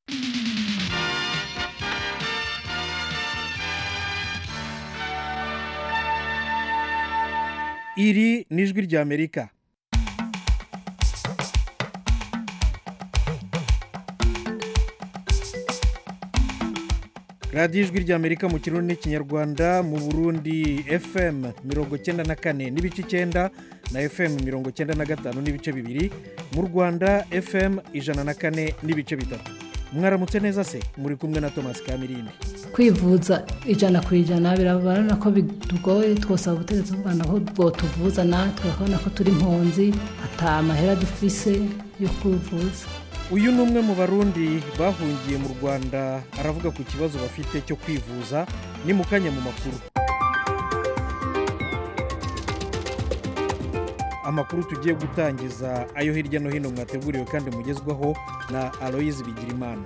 iri ni ijwi ry'amerika radiyo ijwi ry'amerika mu kirundi n'ikinyarwanda mu burundi fm mirongo icyenda na kane n'ibice icyenda na fm mirongo icyenda na gatanu n'ibice bibiri mu rwanda fm ijana na kane n'ibice bitatu mwaramutse neza se muri kumwe na thomas kamirindi kwivuza ijana ku ijana birabona ko bitugoye twosaba ubutegetsi bw'u rwanda ko bwotuvuza natwe bakabona ko turi impunzi ata amahera dufise yo kwivuza uyu ni umwe mu barundi bahungiye mu rwanda aravuga ku kibazo bafite cyo kwivuza ni mu kanya mu makuru amakuru tugiye gutangiza ayo hirya no hino mwateguriwe kandi mugezwaho na aloyizi bigirimana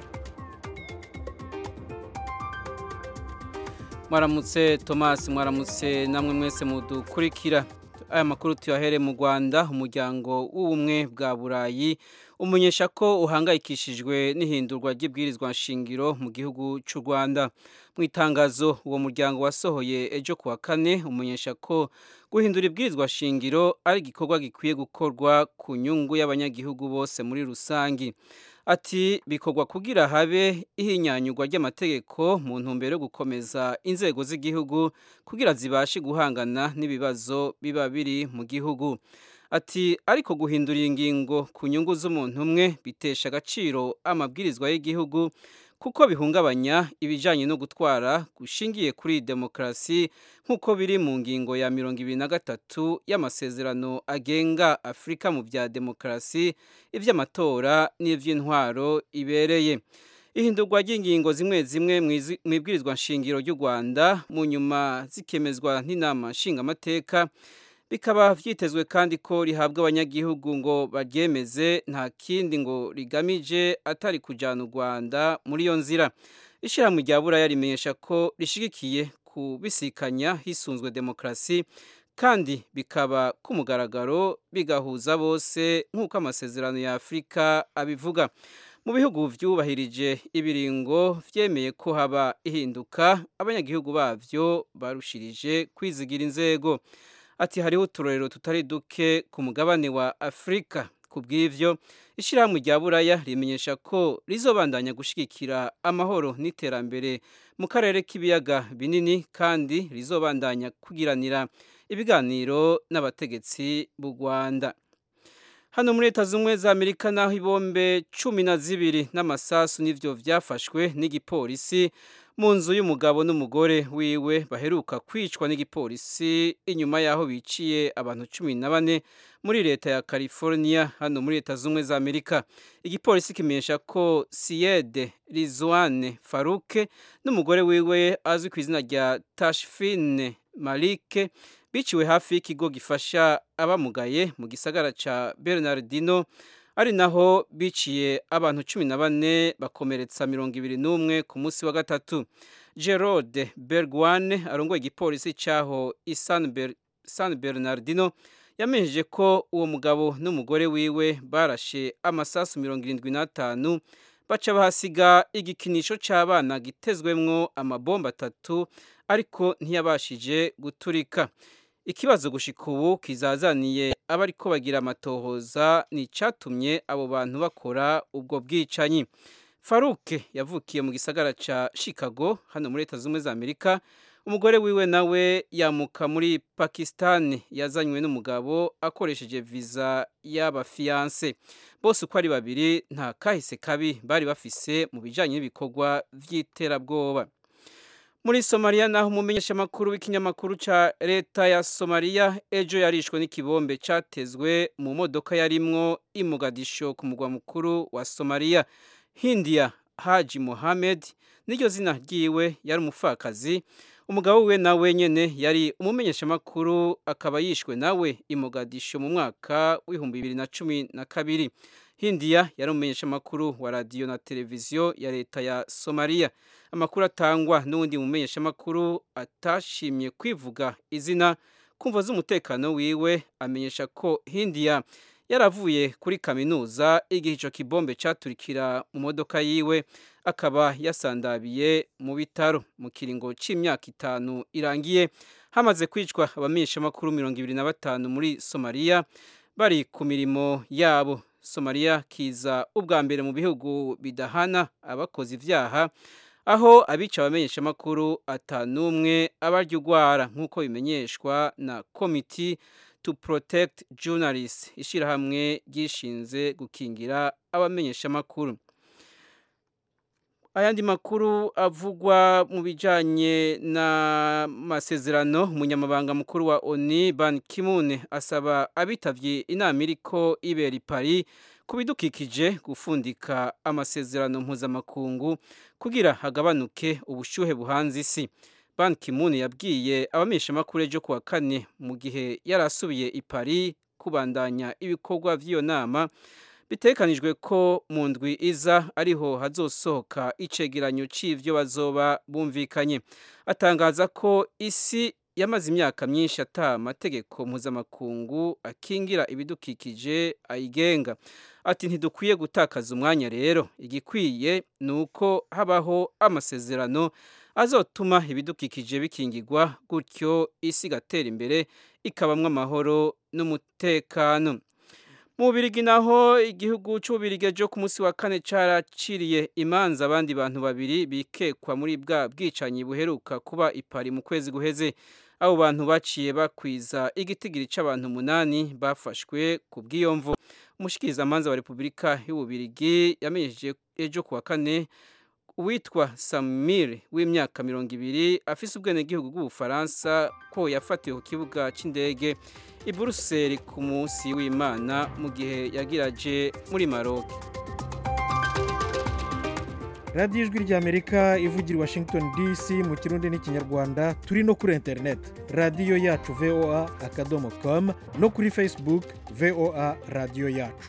mwaramutse tomasi mwaramutse namwe mwese mudukurikira aya makuru tuyahere mu rwanda umuryango w'ubumwe bwa burayi umenyesha ko uhangayikishijwe n'ihindurwa ry'ibwirizwa nshingiro mu gihugu cy'u rwanda mu itangazo uwo muryango wasohoye ejo kuwa kane umenyesha ko guhindura ibwirizwa shingiro ari igikorwa gikwiye gukorwa ku nyungu y'abanyagihugu bose muri rusange ati bikorwa kugira habe ihinyanyurwa ry'amategeko mu ntumbero yo gukomeza inzego z'igihugu kugira zibashe guhangana n'ibibazo biba biri mu gihugu ati ariko guhindura ingingo ku nyungu z'umuntu umwe bitesha agaciro amabwirizwa y'igihugu kuko bihungabanya ibijyanye no gutwara gushingiye kuri demokarasi nk'uko biri mu ngingo ya mirongo ibiri na gatatu y'amasezerano agenga afurika mu bya demokarasi iby'amatora n'iby'intwaro ibereye ihindurwa ry'ingingo zimwe zimwe mu ibwirizwa nshingiro ry'u rwanda mu nyuma zikemezwa n'inama nshingamateka bikaba byitezwe kandi ko rihabwa abanyagihugu ngo baryemeze nta kindi ngo rigamije atari kujyana u rwanda muri iyo nzira ishyirahamwe rya buraya rimenyesha ko rishyigikiye kubisikanya hisunzwe demokarasi kandi bikaba ku mugaragaro bigahuza bose nk'uko amasezerano ya afurika abivuga mu bihugu byubahirije ibiringo byemeye ko haba ihinduka abanyagihugu babyo barushirije kwizigira inzego ati hariho uturorero tutari duke ku mugabane wa afurika ku bw'ibyo ishyirahamwe rya buraya rimenyesha ko rizobandanya gushyigikira amahoro n'iterambere mu karere k'ibiyaga binini kandi rizobandanya kugiranira ibiganiro n'abategetsi b'u rwanda hano muri leta z'ubumwe za amerika naho ibombe cumi na zibiri n'amasasu n'ibyo byafashwe n'igipolisi mu nzu y'umugabo n'umugore wiwe baheruka kwicwa n'igipolisi inyuma y'aho biciye abantu cumi na bane muri leta ya california hano muri leta z'ubumwe za amerika igipolisi kimenyesha ko siyede rizwane faruke n'umugore wiwe azwi ku izina rya tashfine malike biciwe hafi y'ikigo gifasha abamugaye mu gisagara cya bernardino ari naho biciye abantu cumi na bane bakomeretsa mirongo ibiri n'umwe ku munsi wa gatatu gerode bergwane arongoye igipolisi cyaho san bernardino yamenyesheje ko uwo mugabo n'umugore wiwe barashe amasasu mirongo irindwi n'atanu baca bahasiga igikinisho cy'abana gitezwemwo amabomba atatu ariko ntiyabashije guturika ikibazo gushika ubu kizazaniye abariko bagira amatohoza ni icyatumye abo bantu bakora ubwo bwicanyi faruke yavukiye mu gisagara cya chicago hano muri leta z'ubumwe za amerika umugore wiwe nawe yamuka muri pakisitani yazanywe n'umugabo akoresheje viza y'abafiyanse bose uko ari babiri nta kahise kabi bari bafise mu bijyanye n'ibikorwa by'iterabwoba muri somaliya naho umumenyeshamakuru w'ikinyamakuru cya leta ya somaliya ejo yarishwe n'ikibombe cyatezwe mu modoka yarimwo imugadisho ku mugwa mukuru wa somaliya hindiya haji mohamed n'iryo zina ryiwe yari umupfakazi umugabo we nawe nyine yari umumenyeshamakuru akaba yishwe nawe imugadisho mu mwaka w'ibihumbi bibiri na cumi na kabiri hindiya yari umumenyeshamakuru wa radiyo na televiziyo ya leta ya somaliya amakuru atangwa n'undi mumenyeshamakuru atashimye kwivuga izina kumva z'umutekano wiwe amenyesha ko hindiya yaravuye kuri kaminuza igihe icyo kibombe cyaturikira mu modoka yiwe akaba yasandabiye mu bitaro mu kiringo cy'imyaka itanu irangiye hamaze kwicwa abamenyeshamakuru mirongo ibiri na batanu muri somaliya bari ku mirimo yabo somaliya kiza ubwa mbere mu bihugu bidahana abakoze ibyaha aho abica abamenyeshamakuru atanumwe abarya urwara nk'uko bimenyeshwa na komiti to protect journalists ishyirahamwe ryishinze gukingira abamenyeshamakuru ayandi makuru avugwa mu bijyanye n'amasezerano umunyamabanga mukuru wa oni ban kimune asaba abitabye inama iriko ibera i paris ku bidukikije gufundika amasezerano mpuzamakungu kugira hagabanuke ubushyuhe buhanze isi ban kimune yabwiye abamenyeshamakuru ejo kuwa kane mu gihe yari asubiye i paris kubandanya ibikorwa by'iyo nama bitekanijwe ko mu ndwi iza ariho hazosohoka icegeranyo c'ivyo bazoba bumvikanye atangaza ko isi yamaze imyaka myinshi ata amategeko mpuzamakungu akingira ibidukikije ayigenga ati ntidukwiye gutakaza umwanya rero igikwiye ni uko habaho amasezerano azotuma ibidukikije bikingirwa gutyo isi igatera imbere ikabamwo amahoro n'umutekano mu Bubirigi naho igihugu cy'Ububirigi ejo ku munsi wa kane caraciriye imanza abandi bantu babiri bikekwa muri bwa bwicanyi buheruka kuba ipari mu kwezi guheze abo bantu baciye bakwiza igitigiri c'abantu umunani bafashwe ku bw'iyo mvu umushikirizamanza wa repubulika y'Ububirigi yamenyesheje ejo ku wa kane uwitwa Samir w'imyaka mirongo ibiri afise ubwenegihugu bw'ubufaransa ko yafatiwe ku kibuga c'indege i Buruseli ku munsi w'Imana mu gihe yagiraje muri Maroc radiyo ijwi ry'amerika ivugira i washington dc mu kirundi n'ikinyarwanda turi no kuri interineti radiyo yacu voa akadomo com no kuri facebook voa radiyo yacu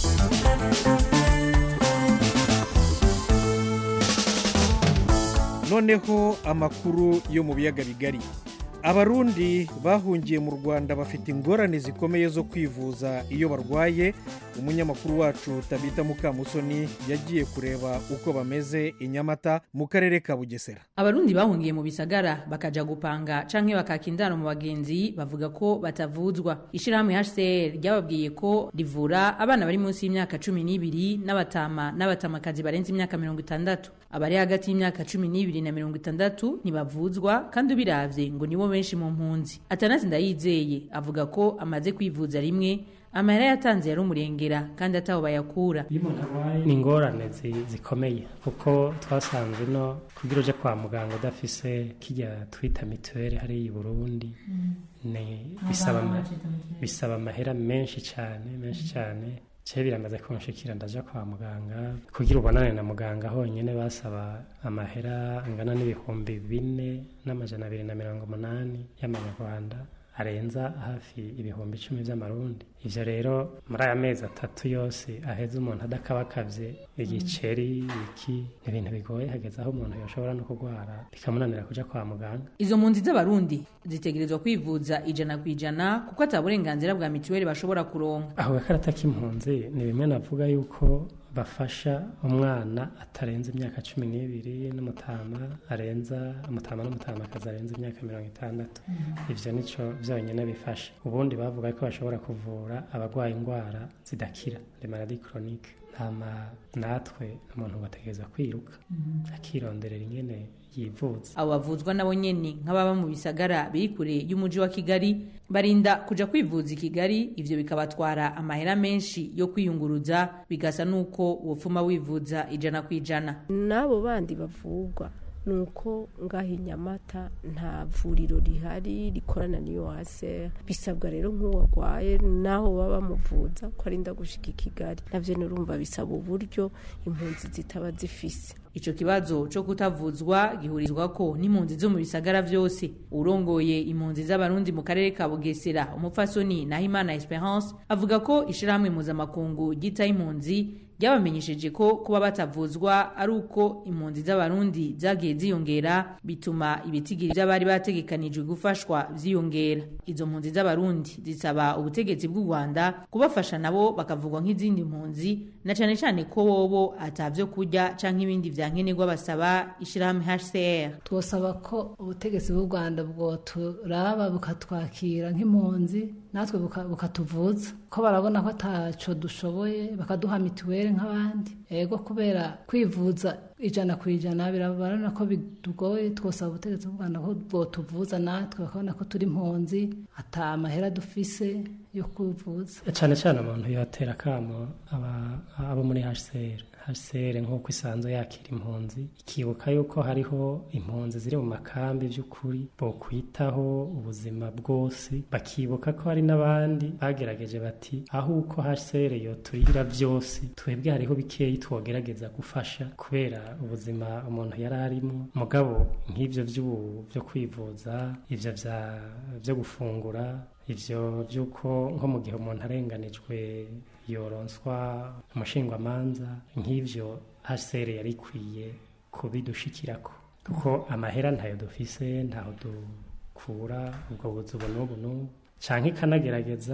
noneho amakuru yo mu biyaga bigari abarundi bahungiye mu rwanda bafite ingorane zikomeye zo kwivuza iyo barwaye umunyamakuru wacu tabita mukamusoni yagiye kureba uko bameze i nyamata mu karere ka bugesera abarundi bahungiye mu bisagara bakaja gupanga canke bakaka indaro mu bagenzi bavuga ko batavuzwa ishirahamwe hcr ryababwiye ko rivura abana bari munsi y'imyaka cumi n'ibiri n'abatama n'abatamakazi barenze imyaka mirongo itandatu abari hagati y'imyaka cumi n'ibiri na mirongo itandatu ntibavuzwa kandi ubiravye ngo nibo benshi mu mpunzi atanazi ndayizeye avuga ko amaze kwivuza rimwe amahera yatanze yari umurengera kandi ataho bayakura ni ingorane zi- zikomeye kuko twasanze no kugira uje kwa muganga udafise kirya twita mituweli hariya i burundi ni bisaba ama- bisaba amahera menshi cyane menshi cyane cye biramaze kunshikira ndaja kwa muganga kugira ubonane na muganga honyine basaba amahera angana n'ibihumbi bine n'amajana abiri na mirongo umunani y'amanyarwanda arenza hafi ibihumbi icumi by'amarundi ivyo rero muri aya mezi atatu yose aheze umuntu adakabakavye igiceri iki ni ibintu bigoye hageze aho umuntu yoshobora no kurwara bikamunanira kuja kwa muganga izo mpunzi z'abarundi zitegerezwa kwivuza ijana ku ijana kuko ata burenganzira bwa mituweli bashobora kuronka aho gakarata k'impunzi ni bimwe navuga yuko bafasha umwana atarenze imyaka cumi n'ibiri n'umutama arenza umutama n'umutamakazi arenze imyaka mirongo itandatu ivyo nico vyonyine bifasha ubundi bavuga ko bashobora kuvura abarwaye indwara zidakira le maladie chronique ntama natwe umuntu bategereza kwiruka akironderera ingene yivuza abo bavuzwa nabo nyene nk'ababa mu bisagara biri kure y'umuji wa kigali barinda kuja kwivuza i kigali ivyo bikabatwara amahera menshi yo kwiyunguruza bigasa n'uko wopfuma wivuza ijana ku ijana n'abo bandi bavugwa ni uko ngaho i nyamata nta vuriro rihari rikorana n'iyo hase bisabwa rero nk'uwarwaye n'aho baba bamuvuza ko arinda gushika i kigali navyo nurumva bisaba uburyo impunzi zitaba zifise ico kibazo co kutavuzwa gihurizwa ko n'impunzi zo mu bisagara vyose urongoye impunzi z'abarundi mu karere ka bugesera umupfasoni nahimana esperance avuga ko ishirahamwe mpuzamakungu ryitaho impunzi ryabamenyesheje ko kuba batavuzwa ari uko impunzi z'abarundi zagiye ziyongera bituma ibitigiri by'abari bategekanijwe gufashwa vyiyongera izo mpunzi z'abarundi zisaba ubutegetsi bw'u rwanda kubafasha nabo bakavugwa nk'izindi mpunzi na cane cane ko bobo atavyo kurya canke ibindi vyankenerwa basaba ishirahamwe hcr twosaba ko ubutegetsi bw'u rwanda bwoturaba bukatwakira nk'impunzi natwe buka- bukatuvuza ko barabona ko ataco dushoboye bakaduha mituweli nk'abandi ego kubera kwivuza ijana ku ijana birabarana ko bidugoye twosaba ubutegetsi bw'u rwanda ko bwotuvuza natwe bakabona ko turi impunzi ata mahera dufise yo kwivuza cyane cyane umuntu yatera akamo aba- abo muri hcr hcr nk'uko isanzwe yakira impunzi ikibuka yuko hariho impunzi ziri mu makambi by'ukuri bokwitaho ubuzima bwose bakibuka ko hari n'abandi bagerageje bati aho uko hcr yo turira byose twebwe hariho bikeyi twogerageza gufasha kubera ubuzima umuntu yari arimo mugabo nk'ibyo by'ubu byo kwivuza ibyo bya- byo gufungura ivyo by'uko nko mu gihe umuntu arenganijwe yoronswa umushingwamanza nk'ivyo hcr yari ikwiye kubidushikirako kuko amahera ntayo dufise ntaho dukura ubwo buzi ubu n'ubu n'ubu canke ikanagerageza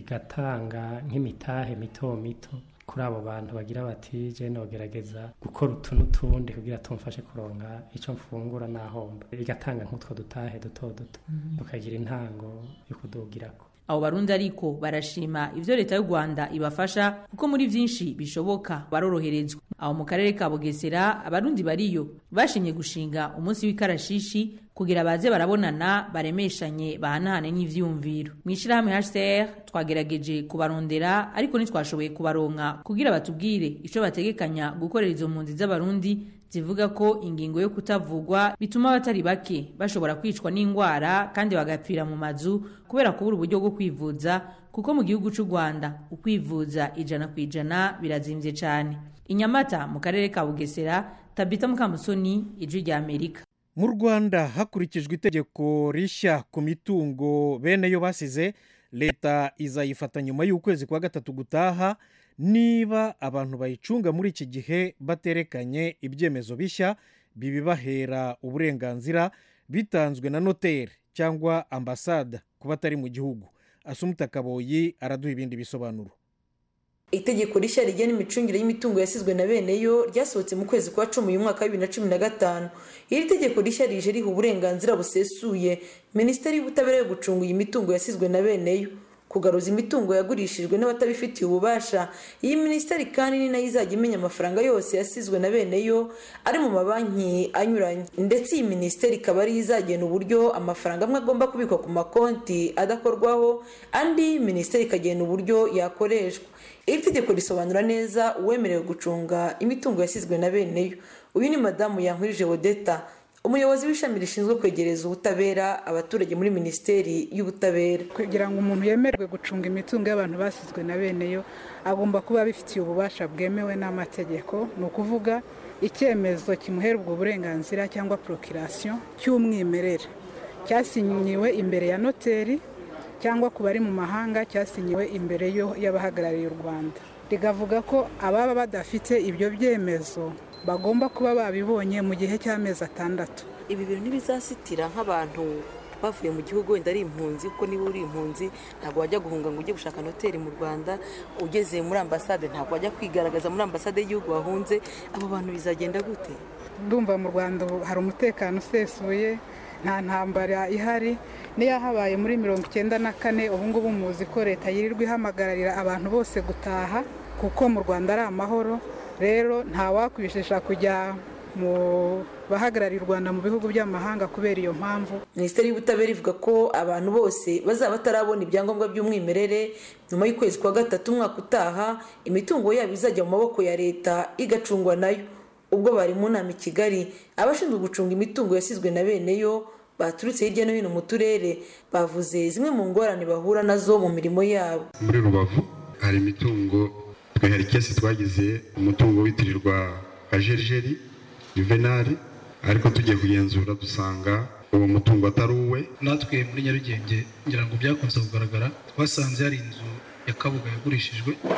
igatanga nk'imitahe mito mito kuri abo bantu bagira bati je nogerageza gukora utu n'utundi kugira tumfashe kuronka ico mfungura n'ahomba igatanga nk'utwo dutahe duto duto tukagira intango yo kudugirako abo barundi ariko barashima ivyo leta y'u rwanda ibafasha kuko muri vyinshi bishoboka baroroherezwa aho mu karere ka bugesera abarundi bariyo bashimye gushinga umunsi w'ikarashishi kugira baze barabonana baremeshanye bahanahane n'ivyiyumviro mw'ishirahamwe hcr twagerageje kubarondera ariko ntitwashoboye kubaronka kugira batubwire ico bategekanya gukorera izo mpunzi z'abarundi zivuga ko ingingo yo kutavugwa bituma abatari bake bashobora kwicwa n'indwara kandi bagapfira mu mazu kubera kubura uburyo bwo kwivuza kuko mu gihugu cy'u rwanda ukwivuza ijana ku ijana birazimvye cyane inyamata mu karere ka bugesera tabita mukamusoni ijwi rya amerika mu rwanda hakurikijwe itegeko rishya ku mitungo bene yo basize leta izayifata nyuma y'ukwezi kwa gatatu gutaha niba abantu bayicunga muri iki gihe baterekanye ibyemezo bishya bibibahera uburenganzira bitanzwe na noteri cyangwa ambasada ku batari mu gihugu asumuta kaboyi araduha ibindi bisobanuro itegeko rishya rigena imicungire y'imitungo yasizwe na bene yo ryasohotse mu kwezi kwa cumi uyu mwaka wa bibiri na cumi na gatanu iri tegeko rishya rije riha uburenganzira busesuye minisiteri y'ubutabera yo gucunga iyi mitungo yasizwe na bene yo kugaruza imitungo yagurishijwe n'abatabifitiye ububasha iyi minisiteri kandi ni nayo izajya imenya amafaranga yose yasizwe na bene yo ari mu mabanki anyuranye ndetse iyi minisiteri ikaba ariyo izagena uburyo amafaranga amwe agomba kubikwa ku makonti adakorwaho andi minisiteri ikagena uburyo yakoreshwa iri tegeko risobanura neza uwemerewe gucunga imitungo yasizwe na bene yo uyu ni madamu yankurije wodeta umuyobozi w'ishami rishinzwe kwegereza ubutabera abaturage muri minisiteri y'ubutabera kugira ngo umuntu yemerwe gucunga imitungo y'abantu basizwe na bene yo agomba kuba abifitiye ububasha bwemewe n'amategeko ni ukuvuga icyemezo kimuhera ubwo burenganzira cyangwa porokirasiyo cy'umwimerere cyasinyiwe imbere ya noteri cyangwa ku bari mu mahanga cyasinyiwe imbere y'abahagarariye u rwanda rigavuga ko ababa badafite ibyo byemezo bagomba kuba babibonye mu gihe cy'amezi atandatu ibi bintu ntibizasitira nk'abantu bavuye mu gihugu wenda ari impunzi kuko niba uri impunzi ntabwo wajya guhunga ngo ujye gushaka noteri mu rwanda ugeze muri ambasade ntabwo wajya kwigaragaza muri ambasade y'igihugu wahunze abo bantu bizagenda gute ndumva mu rwanda hari umutekano usesuye nta ntambara ihari niyo habaye muri mirongo icyenda na kane ubu ngubu muzi ko leta yirirwa ihamagararira abantu bose gutaha kuko mu rwanda ari amahoro rero ntawakwishisha kujya mu bahagarariye u rwanda mu bihugu by'amahanga kubera iyo mpamvu minisiteri y'ubutabera ivuga ko abantu bose bazaba batarabona ibyangombwa by'umwimerere nyuma y'ukwezi kwa gatatu umwaka utaha imitungo yabo izajya mu maboko ya leta igacungwa nayo ubwo bari mu nama i kigali abashinzwe gucunga imitungo yasizwe na bene yo baturutse hirya no hino mu turere bavuze zimwe mu ngorane bahura nazo mu mirimo yabo muri rubavu hari imitungo twe hari kesi twagize umutungo witirirwa kajerijeri juvenali ariko tugiye kugenzura dusanga uwo mutungo atari uwe natwe muri nyarugenge ngira ngo byakunze kugaragara twasanze hari inzu ya kabuga yagurishijwe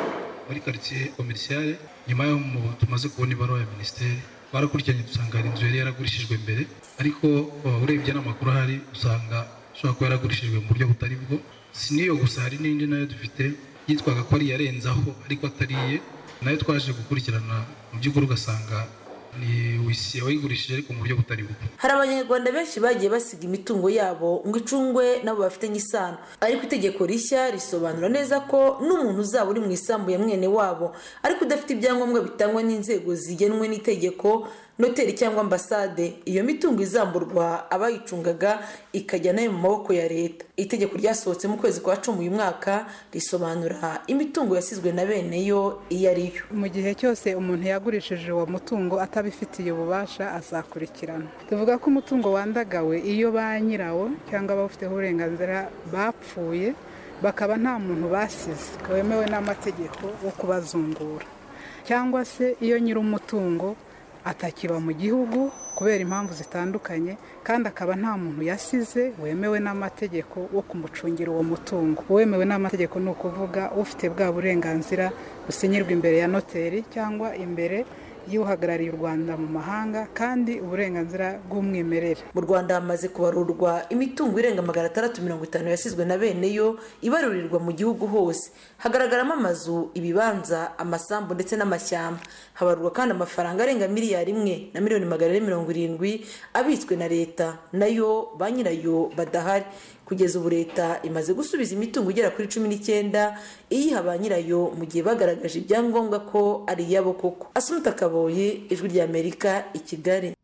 muri karitsiye komerisiyare nyuma y'aho tumaze kubona ibaruwa ya minisiteri twarakurikiranye dusanga hari inzu yari yaragurishijwe mbere ariko urebye n'amakuru ahari usanga ishobora kuba yaragurishijwe mu buryo butari bwo si n'iyo gusa hari n'indi nayo dufite yitwaga ko ari iyarenzaho ariko atariye nayo twaje gukurikirana mu by'ukuri ugasanga ni wisiye wayigurishije ariko mu buryo butari bwo hari abanyarwanda benshi bagiye basiga imitungo yabo ngo icungwe nabo bafitanye isano ariko itegeko rishya risobanura neza ko n'umuntu uzaba uri mu isambu ya mwene wabo ariko udafite ibyangombwa bitangwa n'inzego zigenwe n'itegeko noteri cyangwa ambasade iyo mitungo izamburwa abayicungaga ikajya nayo mu maboko ya leta itegeko ryasohotse mu kwezi kwa cumi uyu mwaka risobanura imitungo yasizwe na bene yo iyo ari yo mu gihe cyose umuntu yagurishije uwo mutungo atabifitiye ububasha azakurikirana tuvuga ko umutungo wandagawe iyo ba nyirawo cyangwa abawufiteho uburenganzira bapfuye bakaba nta muntu basize wemewe n'amategeko wo kubazungura cyangwa se iyo nyir'umutungo atakiba mu gihugu kubera impamvu zitandukanye kandi akaba nta muntu yasize wemewe n'amategeko wo kumucungira uwo mutungo uwemewe n'amategeko ni ukuvuga ufite bwa burenganzira businyirwa imbere ya noteri cyangwa imbere y'uhagarariye u rwanda mu mahanga kandi uburenganzira bw'umwimerere mu rwanda hamaze kubarurwa imitungo irenga magana atandatu mirongo itanu yasizwe na bene yo ibarurirwa mu gihugu hose hagaragaramo amazu ibibanza amasambu ndetse n'amashyamba habarurwa kandi amafaranga arenga miliyari imwe na miliyoni magana ane mirongo irindwi abitswe na leta nayo ba nyirayo badahari kugeza ubu leta imaze gusubiza imitungo igera kuri cumi n'icyenda iyiha ba nyirayo mu gihe bagaragaje ibyangombwa ko ari iyabo koko asumuta kaboye ijwi ry'amerika i kigali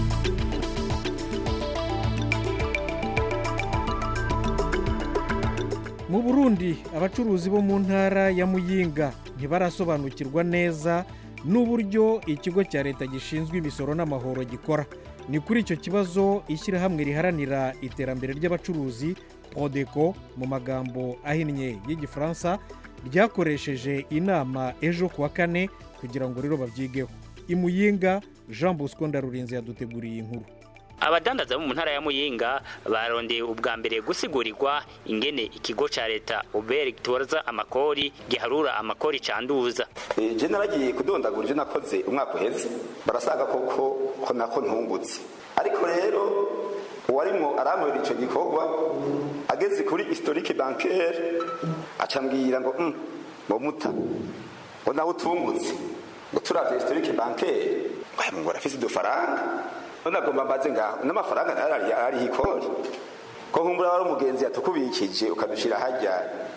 mu burundi abacuruzi bo mu ntara ya muyinga ntibarasobanukirwa neza n'uburyo ikigo cya leta gishinzwe imisoro n'amahoro gikora ni kuri icyo kibazo ishyirahamwe riharanira iterambere ry'abacuruzi podeko mu magambo ahinnye y'igifaransa ryakoresheje inama ejo ku wa kane kugira ngo rero babyigeho imuyinga jean bosco ndarurinze yaduteguriye inkuru abadandaza bo mu ntara ya muyinga barondeye ubwa mbere gusigurigwa ingene ikigo ca leta ubere gitoza amakori giharura amakori canduza je naragiye kudondagura ivyo nakoze umwaka uheze barasaga koko ko nako ntungutse ariko rero uwarimwo arankorera ico gikorwa ageze kuri historique bancaire acambwira ngo mm, ngo muta ngo nawe utungutse ngo turavye historique bancaire ngo arafise udufaranga none agomba mbaze ngaho n'amafaranga ariho ikori ko nkumbura wari umugenzi yatukubikije ukadushira hajya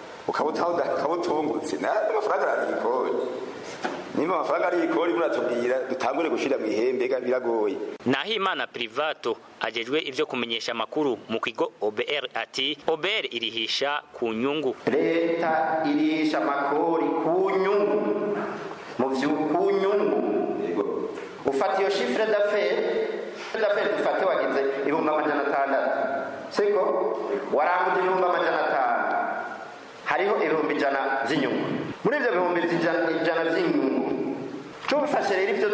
ukabutungutse n'amafaranga ariho ikori nimba amafaranga ariho ikori muratubwira dutangure gushira mu ihembe biragoye naho imana privato ajejwe ivyo kumenyesha amakuru mu kigo obr ati obr irihisha ku nyungu leta irihisha amakori ku nyungu mu vyu ku nyungu ufata iyo shifre d'affaires daferi dufate wagize ibihumbi amajana atandatu siko waranguje ibihumbi amajana atanu hariho ibihumbi ijana by'inyungu muri ibyo bihumbi ijana by'inyungu tubifashe rero ibyo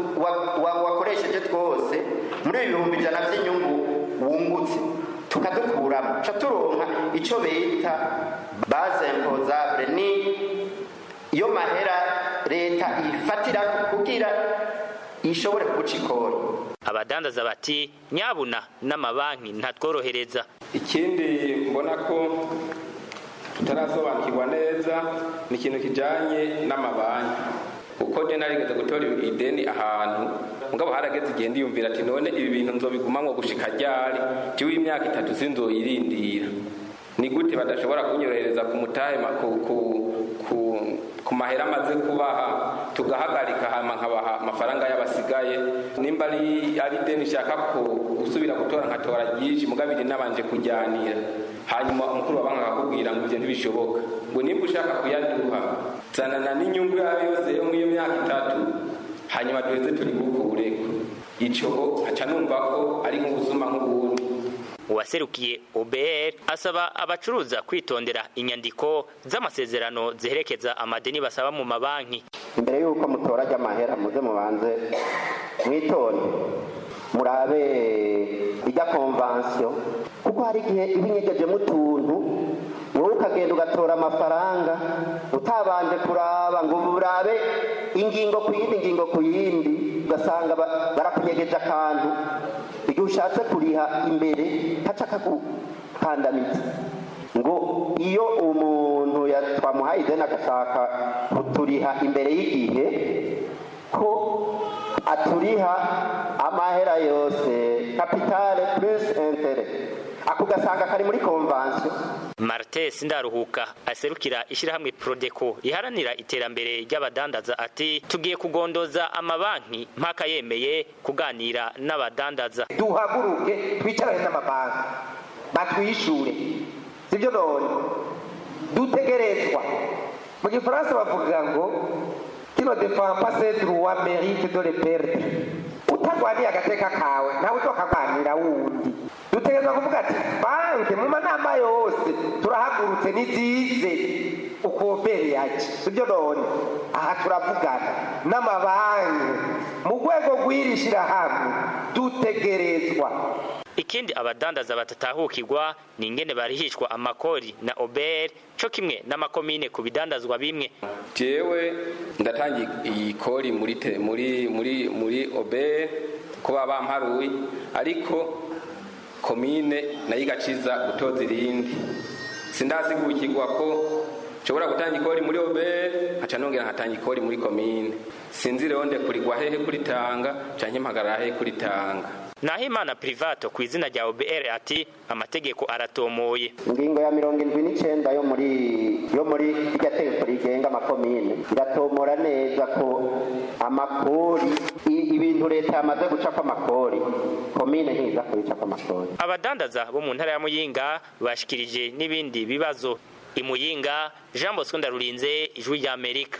wakoresheje twose muri ibi bihumbi ijana by'inyungu wungutse tukadukuramo ca turonka icyo bita baze impozabure ni iyo mahera leta ifatira kugira ishobore kuguca ikori abadandaza bati nyabuna n'amabanki ntatworohereza ikindi mbona ko tutarasobanukirwa neza ni ikintu kijyanye n'amabanki kuko njye narigeze gutora ideni ahantu mugabo harageze igihe ndiyumvira ati none ibi bintu nzobigumamwo gushika ryari jiwe imyaka itatu sinzoyirindira ni gute badashobora kunyorohereza ku mutahe ku mahera amaze kubaha tugahagarika hama nkabaha amafaranga y'abasigaye nimba ari ari deni nshaka ko gusubira gutora nkatora ryinshi mugabiri nabanje kujyanira hanyuma umukuru wa banki akakubwira ngo ibyo ntibishoboka ngo nimba ushaka kuyaduha zanana n'inyungu yawe yose yo muri iyo myaka itatu hanyuma duheze turi gukureko ico nkaca numva ko ari nk'ubuzuma nk'ubundi uwaserukiye OBR asaba abacuruza kwitondera inyandiko z'amasezerano ziherekeza amadeni basaba mu mabanki imbere y'uko mutora amahera muze mubanze mwitonde murabe ijya konvansiyo kuko hari igihe iba inyegejemo utuntu wowe ukagenda ugatora amafaranga utabanje kuraba ngo urabe ingingo ku yindi ingingo ku yindi ugasanga ba- barakunyegeje akantu igihe ushatse kuriha imbere haca kakukandamiza ngo iyo umuntu ya- twamuhaye ideni agashaka kuturiha imbere y'igihe ko aturiha amahera yose kapitale plus intere ako gasanga kari muri konvansiyo Martin Sindaruhuka aserukira ishyirahamwe Prodeco riharanira iterambere ry'abadandaza ati tugiye kugondoza amabanki mpaka yemeye kuganira n'abadandaza duhaguruke twicarane n'amabanki batwishure sibyo none dutegerezwa mu gifaransa bavuga ngo kino defend pas ses droits mérite de le perdre utagwaniye agateka kawe ntawe utokagwanira wundi dutegerezwa kuvuga ati banki mu manama yose turahagurutse nizize ukobere yaje sibyo none aha turavugana n'amabanki mu rwego rw'iri shyirahamwe dutegerezwa ikindi abadandaza batatahukirwa ni ingene barihishwa amakori na oberi co kimwe n'amakomine ku bidandazwa bimwe jewe ndatanga iyi kori muri te- muri muri muri obe kuba bamparuye ariko komine nayo igaciza gutoza irindi sindasigukirwa ko nshobora gutanga ikori muri obe nkaca nongera nkatanga ikori muri komine sinzi rero ndekurigwa hehe kuritanga canke mpagarara hehe kuritanga Nahimana Privato ku izina rya OBR ati amategeko aratomoye ingingo ya mirongo indwi n'icyenda yo muri yo muri irya tegeko rigenga amakomine iratomora neza ko amakori i- ibintu leta yamaze gucapa amakori komine ntiza kubicapa amakori abadandaza bo mu ntara ya Muyinga bashikirije n'ibindi bibazo imuyinga Jean Bosco Ndarurinze ijwi rya Amerika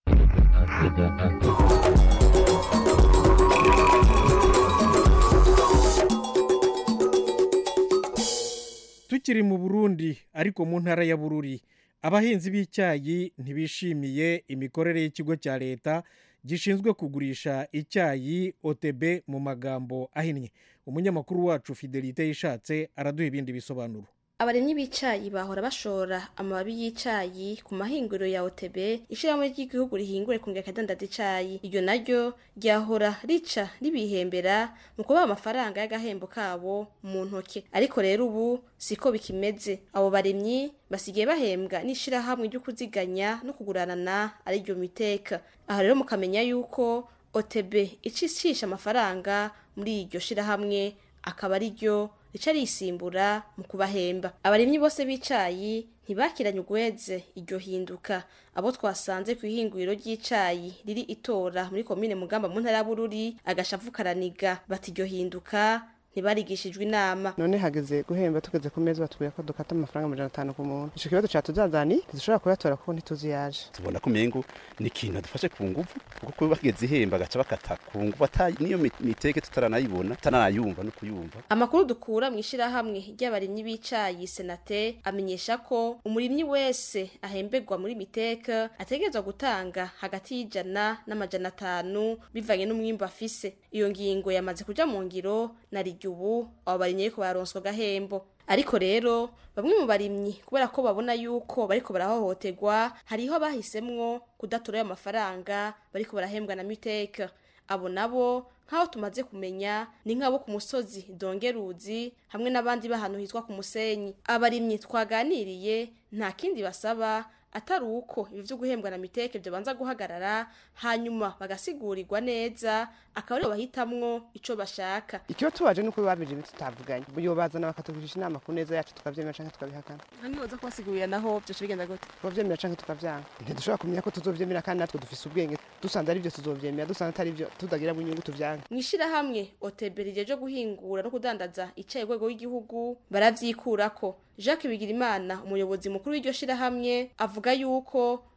tukiri mu burundi ariko mu ntara ya bururi abahinzi b'icyayi ntibishimiye imikorere y'ikigo cya leta gishinzwe kugurisha icyayi otb mu magambo ahinnye umunyamakuru wacu fidelite yishatse araduha ibindi bisobanuro abarimyi b'icayi bahora bashora amababi y'icayi ku mahinguriro ya OTB ishirahamwe ry'igihugu rihingure kongera akadandaza icayi iryo naryo ryahora rica ribihembera mu kubaha amafaranga y'agahembo kabo mu ntoke ariko rero ubu siko bikimeze abo barimyi basigaye bahembwa n'ishirahamwe ryo kuziganya no kuguranana ari ryo miteka aha rero mukamenya yuko OTB icishisha amafaranga muri iryo shirahamwe akaba ari ryo rica risimbura mu kubahemba abarimyi bose b'icayi ntibakiranye ugweze iryo hinduka abo twasanze ku ihinguriro ry'icayi riri itora muri komine mugamba mu ntara ya bururi agashavu karaniga bati iryo hinduka ntibarigishijwe inama none hageze guhemba tugeze ku meza batubwira ko dukata amafaranga amajana atanu ku muntu ico kibazo catuzazani ntidushobora kuyatora kuko ntituzi yaje tubona ko umengo ni ikintu adufashe ku nguvu kuko kuba bageze ihemba agaca bakata ku nguvu ata niyo mi- miteke tutaranayibona tutanayumva no kuyumva amakuru dukura mu ishirahamwe ry'abarimyi b'icayi senate amenyesha ko umurimyi wese ahemberwa muri miteka ategerezwa gutanga hagati y'ijana n'amajana atanu bivanye n'umwimbu afise iyo ngingo yamaze kuja mu ngiro na rirya ubu abo barimyi ariko bararonswa agahembo ariko rero bamwe mu barimyi kubera ko babona yuko bariko barahohoterwa hariho bahisemwo kudatora ayo mafaranga bariko barahembwa na miteka abo nabo nk'aho tumaze kumenya ni nk'abo ku musozi dongeruzi hamwe n'abandi b'ahantu hitwa ku musenyi abarimyi twaganiriye nta kindi basaba atari uko ibi vyo guhembwa na miteke byobanza guhagarara hanyuma bagasigurirwa neza akaba aribo bahitamwo ico bashaka ikiba tubaje nuko babije ibintu tutavuganye yobazana bakatugurisha inama ku neza yacu tukavyemera canke tukabihakana ntibaza kubasigurira naho byoca bigenda gute tubavyemera canke tukavyanga ntidushobora kumenya ko tuzovyemera kandi natwe dufise ubwenge dusanze ari vyo tuzovyemera dusanze atari vyo tutagiramo inyungu tuvyange mu ishirahamwe otb rijeje guhingura no kudandaza icaye rwego w'igihugu baravyikurako jacques bigirimana umuyobozi mukuru w'iryo shirahamwe avuga yuko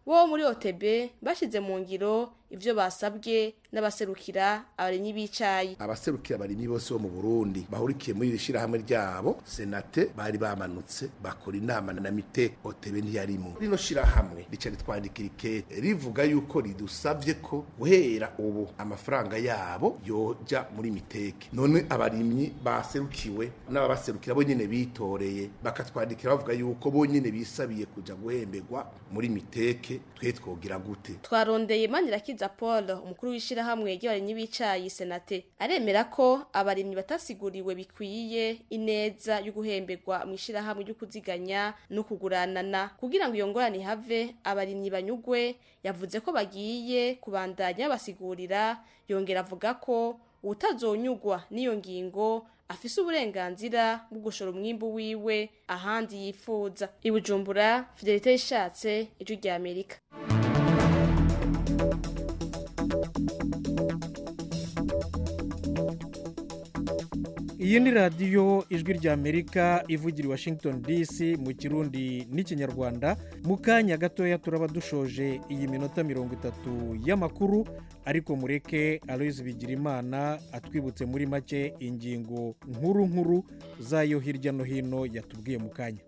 wo muri OTB bashize mu ngiro ivyo basabwe n'abaserukira abarimyi b'icayi abaserukira abarimyi bose bo mu Burundi bahurikiye muri iri shirahamwe ryabo senate bari bamanutse bakora inama na mite OTB ntiyarimo rino shirahamwe rica ritwandikira ikete rivuga yuko ridusavye ko guhera ubu amafaranga yabo yoja muri miteke none abarimyi baserukiwe n'ababaserukira bo nyene bitoreye bakatwandikira bavuga yuko bo nyene bisabiye kuja guhemberwa muri miteke twe twogira gute twarondeye Manirakiza Paul umukuru w'ishirahamwe ry'abarimyi b'icayi senate aremera ko abarimyi batasiguriwe bikwiye ineza yo guhemberwa mu ishirahamwe ryo kuziganya no kuguranana kugira ngo iyo ngorane ihave abarimyi banyugwe yavuze ko bagiye kubandanya basigurira yongera avuga ko utazonyugwa n'iyo ngingo afise uburenganzira bwo gushora umwimbu wiwe ahandi yifuza ibujumbura fidelite ishatse ijwi rya amerika iyi ni radiyo ijwi rya amerika ivugira i washington dc mu kirundi n'ikinyarwanda mu kanya gatoya turaba dushoje iyi minota mirongo itatu y'amakuru ariko mureke aloyizi bigirimana atwibutse muri make ingingo nkuru nkuru zayo hirya no hino yatubwiye mu kanya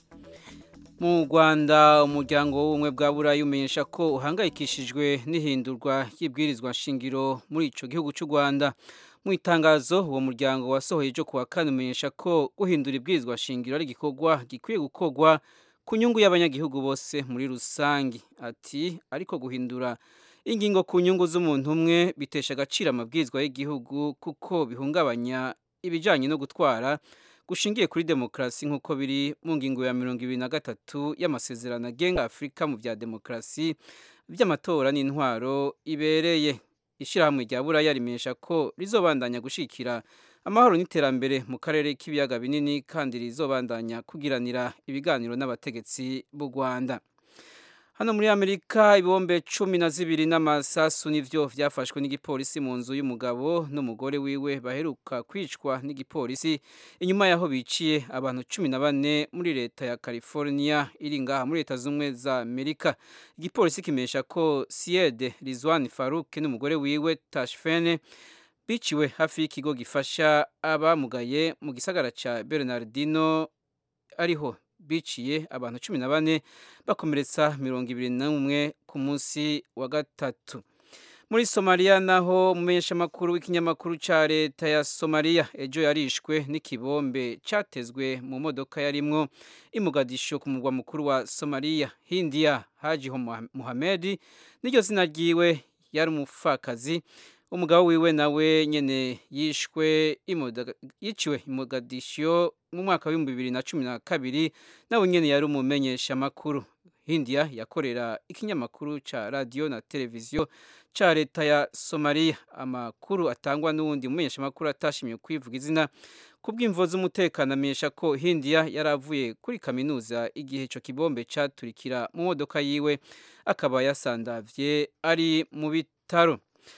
mu rwanda umuryango w'ubumwe bwa burayi umenyesha ko uhangayikishijwe n'ihindurwa ry'ibwirizwa nshingiro muri icyo gihugu cy'u rwanda mu itangazo uwo muryango wasohoye ejo kuwa kane umenyesha ko guhindura ibwirizwa shingiro ari igikorwa gikwiye gukorwa ku nyungu y'abanyagihugu bose muri rusange ati ariko guhindura ingingo ku nyungu z'umuntu umwe bitesha agaciro amabwirizwa y'igihugu kuko bihungabanya ibijyanye no gutwara gushingiye kuri demokarasi nk'uko biri mu ngingo ya mirongo ibiri na gatatu y'amasezerano agenga afurika mu bya demokarasi by'amatora n'intwaro ibereye ishyirahamwe rya buraya rimenyesha ko rizobandanya gushyikira amahoro n'iterambere mu karere k'ibiyaga binini kandi rizobandanya kugiranira ibiganiro n'abategetsi b'u rwanda hano muri amerika ibombe cumi na zibiri n'amasasu nivyo vyafashwe n'igipolisi mu nzu y'umugabo n'umugore wiwe baheruka kwicwa n'igipolisi inyuma yaho biciye abantu cumi na bane muri leta ya california iri ngaha muri leta z'ubumwe za amerika igipolisi kimenyesha ko siede rizwan faruk n'umugore wiwe tashfene biciwe hafi y'ikigo gifasha abamugaye mu gisagara ca bernardino ariho biciye abantu cumi na bane bakomeretsa mirongo ibiri n'umwe ku munsi wa gatatu muri somaliya naho umumenyeshamakuru w'ikinyamakuru cya leta ya somaliya ejo yarishwe n'ikibombe cyatezwe mu modoka yarimwo imugadisho ku murwa mukuru wa somaliya hindiya haji muhamedi n'iryo zina ryiwe yari umupfakazi umugabo wiwe nawe nyene yishwe yiciwe imugadisho mu mwaka w'ibihumbi bibiri na cumi na kabiri nawe nyene yari umumenyesha makuru hindiya yakorera ikinyamakuru ca radiyo na televiziyo ca leta ya somaliya amakuru atangwa n'uwundi mumenyesha makuru atashimye kwivuga izina kubw'imvo z'umutekano amenyesha ko hindiya yari avuye kuri kaminuza igihe ico kibombe caturikira mu modoka yiwe akaba yasandavye ari mu bitaro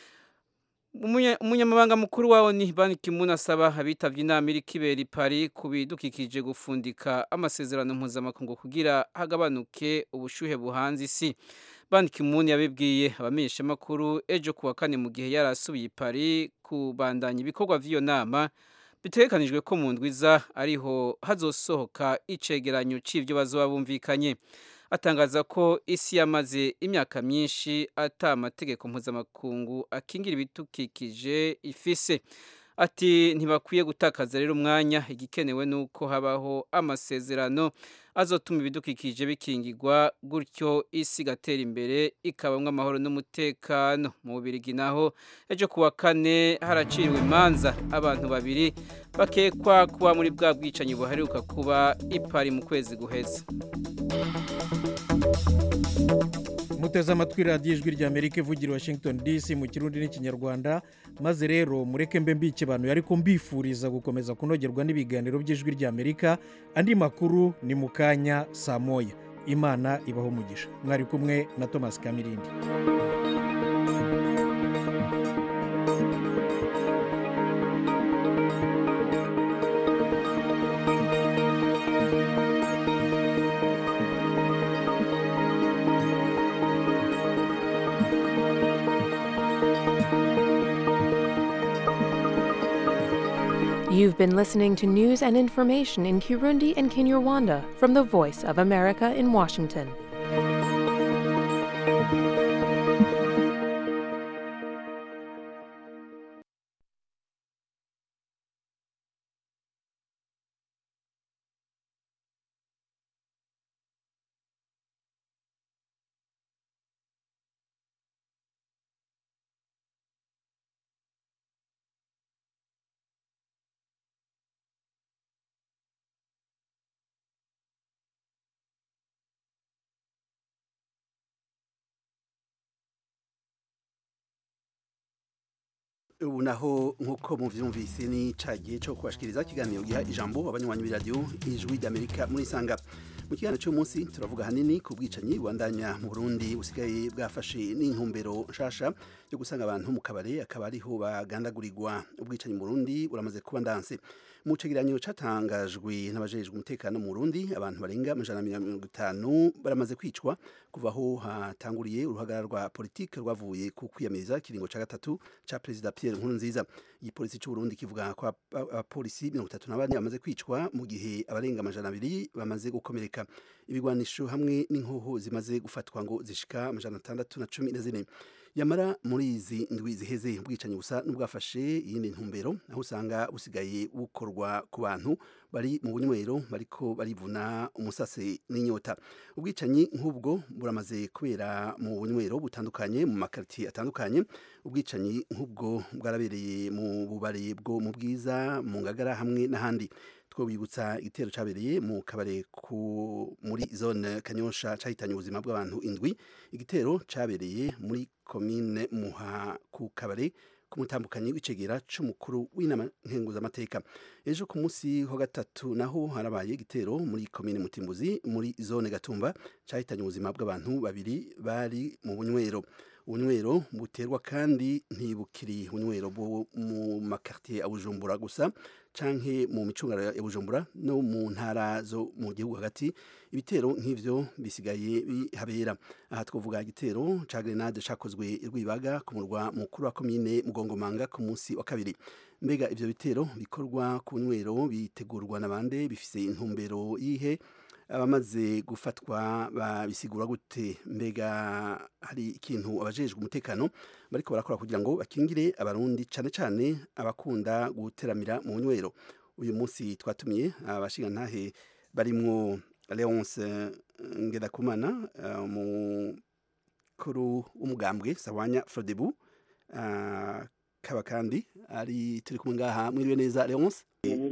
umunyamabanga mukuru wawo ni Ban Ki-moon asaba abitabye inama iri kibera i Paris ku bidukikije gufundika amasezerano mpuzamakungu kugira hagabanuke ubushuhe buhanze isi Ban Ki-moon yabibwiye abamenyeshamakuru ejo kuwa kane mu gihe yari asubiye i Paris kubandanya ibikorwa vy'iyo nama bitegekanijwe ko mu ndwiza ariho hazosohoka icegeranyo c'ivyo bazoba bumvikanye atangaza ko isi yamaze imyaka myinshi ata amategeko mpuzamakungu akingira ibidukikije ifise ati ntibakwiye gutakaza rero umwanya igikenewe ni uko habaho amasezerano azotuma ibidukikije bikingirwa gutyo isi igatera imbere ikabamwo amahoro n'umutekano mu bubirigi naho ejo kuwa kane haraciriwe imanza abantu babiri bakekwa kuba muri bwa bwicanyi buheruka kuba ipari mu kwezi guheze muteze amatwi radiyo ijwi rya amerika ivugira washington dc mu kirundi n'ikinyarwanda maze rero mureke mbe mbike abantu ariko mbifuriza gukomeza kunogerwa n'ibiganiro by'ijwi rya amerika andi makuru ni mu kanya saa moya imana ibaho umugisha mwari kumwe na thomas kamirindi You've been listening to news and information in Kirundi and Kinyarwanda from the Voice of America in Washington. ubu naho nk'uko muvyumvise ni ca gihe co kubashikiriza ikiganiro giha ijambo abanywanyi b'iradiyo ijwi ry'amerika muri sanga mu kiganiro cy'umunsi turavuga hanini ku bwicanyi bubandanya mu burundi busigaye bwafashe n'intumbero nshasha yo gusanga abantu mu kabare akaba ariho bagandagurirwa ubwicanyi mu burundi buramaze kuba ndanse mu cegeranyo catangajwe n'abajejwe umutekano mu burundi abantu barenga amajana na mirongo itanu baramaze kwicwa kuva aho hatanguriye uruhagarara rwa politike rwavuye ku kwiyamiriza ikiringo ca gatatu ca perezida pierre nkurunziza igipolisi c'uburundi kivuga ko abapolisi mirongo itatu na bane bamaze kwicwa mu gihe abarenga amajana abiri bamaze gukomereka ibigwanisho hamwe n'inkoho zimaze gufatwa ngo zishika amajana atandatu na cumi na zine yamara muri izi ndwi ziheze ubwicanyi busa n'ubwafashe iyindi ntumbero aho usanga busigaye bukorwa ku bantu bari mu bunywero bariko barivuna umusase n'inyota ubwicanyi nk'ubwo buramaze kubera mu bunywero butandukanye mu makaritiye atandukanye ubwicanyi nk'ubwo bwarabereye mu bubare bwo mu bwiza mu ngagara hamwe n'ahandi twobibutsa igitero cabereye mu kabare ku muri zone kanyosha cahitanye ubuzima bw'abantu indwi igitero cabereye muri komine muha ku kabare ku mutambukanyi w'icegera c'umukuru w'inama nkenguzamateka ejo ku munsi wa gatatu naho harabaye igitero muri komine mutimbuzi muri zone gatumba cahitanye ubuzima bw'abantu babiri bari mu bunywero ubunywero buterwa kandi ntibukiri ubunywero bwo mu makartier ya bujumbura gusa canke mu micungano ya bujumbura no mu ntara zo mu gihugu hagati ibitero nk'ivyo bisigaye bihabera aha twavuga igitero ca grenade cakozwe rwibaga ku murwa mukuru wa komine mugongomanga ku munsi wa kabiri mbega ivyo bitero bikorwa ku bunywero bitegurwa na bande bifise intumbero yihe abamaze gufatwa babisigura gute mbega hari ikintu abajejwe umutekano bariko barakora kugira ngo bakingire abarundi cane cane abakunda guteramira mu nywero uyu munsi twatumiye abashingantahe barimwo Leonce Ngedakumana umukuru w'umugambwe Sawanya Frodebu kaba kandi ari turi kumwe ngaha mwiriwe neza Leonce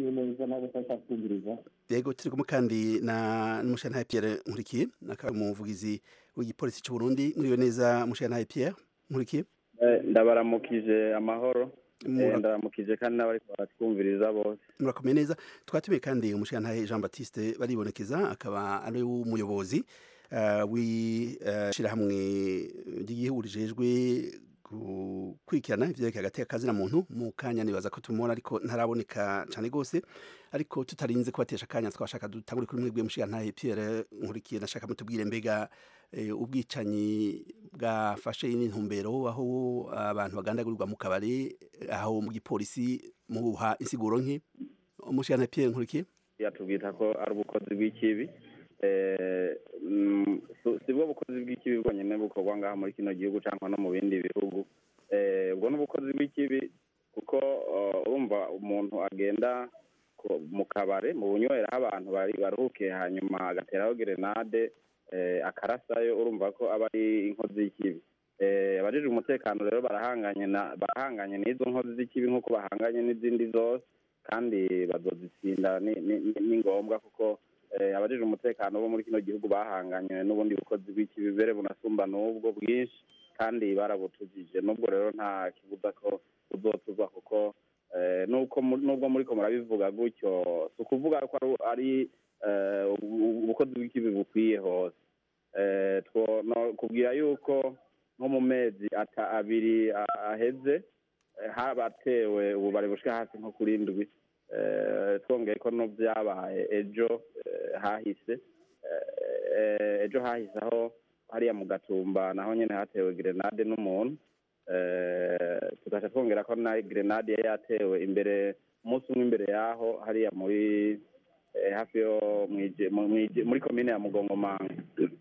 yego turi kumwe kandi na n'umushantahe Pierre Nkurikiye akaba umuvugizi w'igipolisi cy'u Burundi mwiriwe neza mushantahe Pierre Nkurikiye ndabaramukije amahoro ndabaramukije kandi n'abari baratwumviriza bose murakomeye neza twatumiye kandi umushantahe Jean Baptiste baribonekeza akaba ari umuyobozi w'ishirahamwe ry'igihugu rijejwe gukurikirana ivyerekeye hagati y'akazi na muntu mu kanya nibaza ko tumubona ariko ntaraboneka cane gose ariko tutarinze kubatesha akanya twashaka dutangure kuri mwebwe mushigantahe Pierre Nkurikiye nashaka mutubwire mbega ubwicanyi bwafashe n'intumbero aho abantu bagandagurirwa mu kabari aho mu gipolisi muha insiguro nke umushigantahe Pierre Nkurikiye yatubwita ko ari ubukozi bw'ikibi si bwo bukozi bw'ikibi bwonyine bukorwa ngaha muri kino gihugu cyangwa no mu bindi bihugu ubwo ni ubukozi bw'ikibi kuko urumva umuntu agenda mu kabare mu bunywera aho abantu baruhukiye hanyuma agateraho gerenade akarasayo urumva ko aba ari inkozi y'ikibi abajije umutekano rero barahanganye barahanganye n'izo nkozi z'ikibi nk'uko bahanganye n'izindi zose kandi bazozitsinda ni ngombwa kuko abajije umutekano bo muri kino gihugu bahanganye n'ubundi bukozi bw'ikibi bere bunasumba n'ubwo bwinshi kandi barabutujije n'ubwo rero nta kibuza ko uzotuzwa kuko nubwo muri ko murabivuga gutyo si ukuvuga ko ari ubukozi bw'ikibi bukwiye hose kubwira yuko nko mu mezi abiri aheze habatewe ububare bushika hasi nko kuri ndwi twongeye ko no byabaye ejo hahise ejo hahise aho hariya mu gatumba naho nyine hatewe gerenade n'umuntu tugaca twongera ko na gerenade yari yatewe imbere umunsi umwe imbere yaho hariya muri eh, hafi yo mwije- mu- mwije- muri komine ya mugongomanga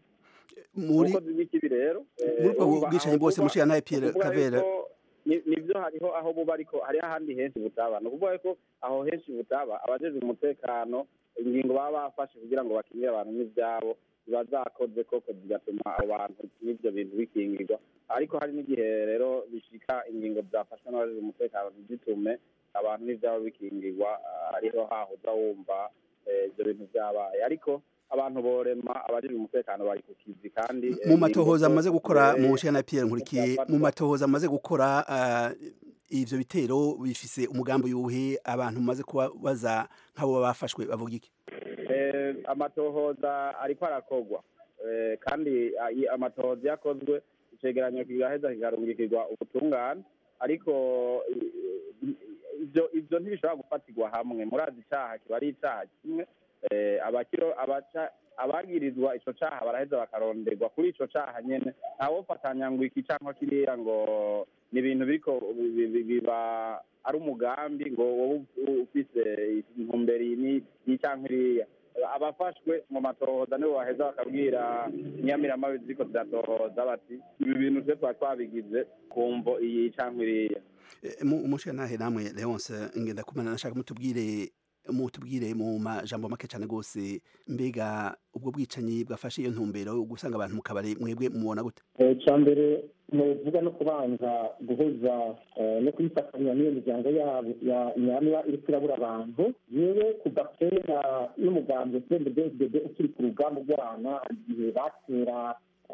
muri ubukozi bw'ikibi rero eh, muri ubwo urumva bwicanyi aho bwose buba- mushira Pierre ni ukuvuga Kavera yuko ni- nivyo hariho aho buba ariko hariho ahandi henshi butaba ni ukuvuga ko aho henshi butaba abajejwe umutekano ingingo baba bafashe kugira ngo bakingire abantu n'ivyabo ziba zakoze koko zigatuma abo bantu n'ivyo bintu bikingirwa ariko hari n'igihe rero bishika ingingo zafashwe n'abajejwe umutekano ntizitume abantu n'ivyabo bikingirwa ah, ariho hahoza wumva eh, ivyo bintu vyabaye ariko abantu borema abajejwe umutekano bari ku kizi kandi eh, mu matohoza ingingo amaze gukora zose, mu nshingano Pierre nkurikiye zafatwa. mu matohoza amaze gukora ah, ivyo bitero bifise umugambi yuhe abantu maze kuba baza nk'abo bafashwe bavuga iki Eh, amatohoza ariko arakogwa Eh, kandi ah, i- amatohoza yakozwe icegeranyo kigaheza kikarungikirwa ubutungane ariko i- i- ivyo ivyo ntibishobora gufatirwa hamwe murazi icaha kiba ari icaha kimwe Eh, abakiro abaca abagirizwa ico caha baraheza bakaronderwa kuri ico caha nyene ntawofatanya ngo iki canke kiriya ngo ni ibintu biriko bi- bi- biba ari umugambi ngo wowe ufise intumbero iyi ni- iyi canke iriya abafashwe mu matohoza nibo baheza bakabwira nyamiramabi ziriko ziratohoza bati ibi bintu twe twaba twabigize kumvo iyi canke iriya Eh, mu umushingantahe namwe Leonce ngenda kumana nashaka mutubwire mutubwire mu majambo make cyane gose mbega ubwo bwicanyi bwafashe iyo ntumbero yo gusanga abantu mu kabari mwebwe mubona gute icya mbere nuvuga no kubanza guhuza eh, no kuyifatanya n'iyo miryango yabo ya nyamira iri kurabura abantu yewe kuva kera n'umugambi cnddd ukiri ku rugamba rwana igihe batera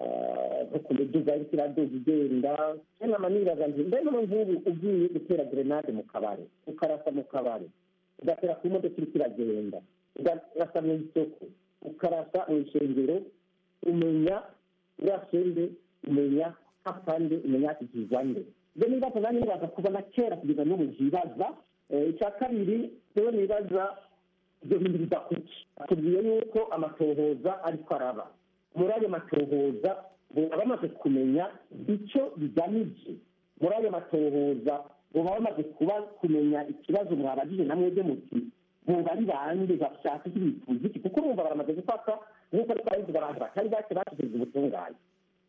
eh, nko ku miduga iriko iraduga igenda kena maniraga nti mbe none nk'ubu ugiye gutera grenade mu kabari ukarasa mu kabari ugatera ku modoka iriko iragenda ukarasa mu isoko ukarasa mu ishengero umenya urasende umenya hapande umenya hakikizwa nde ibyo nibaza nanjye nibaza kuva na kera kugeza n'ubu nkibaza Eh, icya kabiri rero nibaza ibyo bintu biva kuki atubwiye yuko amatohoza ariko araba muri ayo matohoza baba bamaze kumenya icyo bigamije muri ayo matohoza baba bamaze kuba kumenya ikibazo mwabajije na mwebwe muti boba ari bande bashaka iki bifuza iki kuko urumva baramaze gufata nk'uko ari twabivuga abantu batari bake bashyikirijwe ubutungane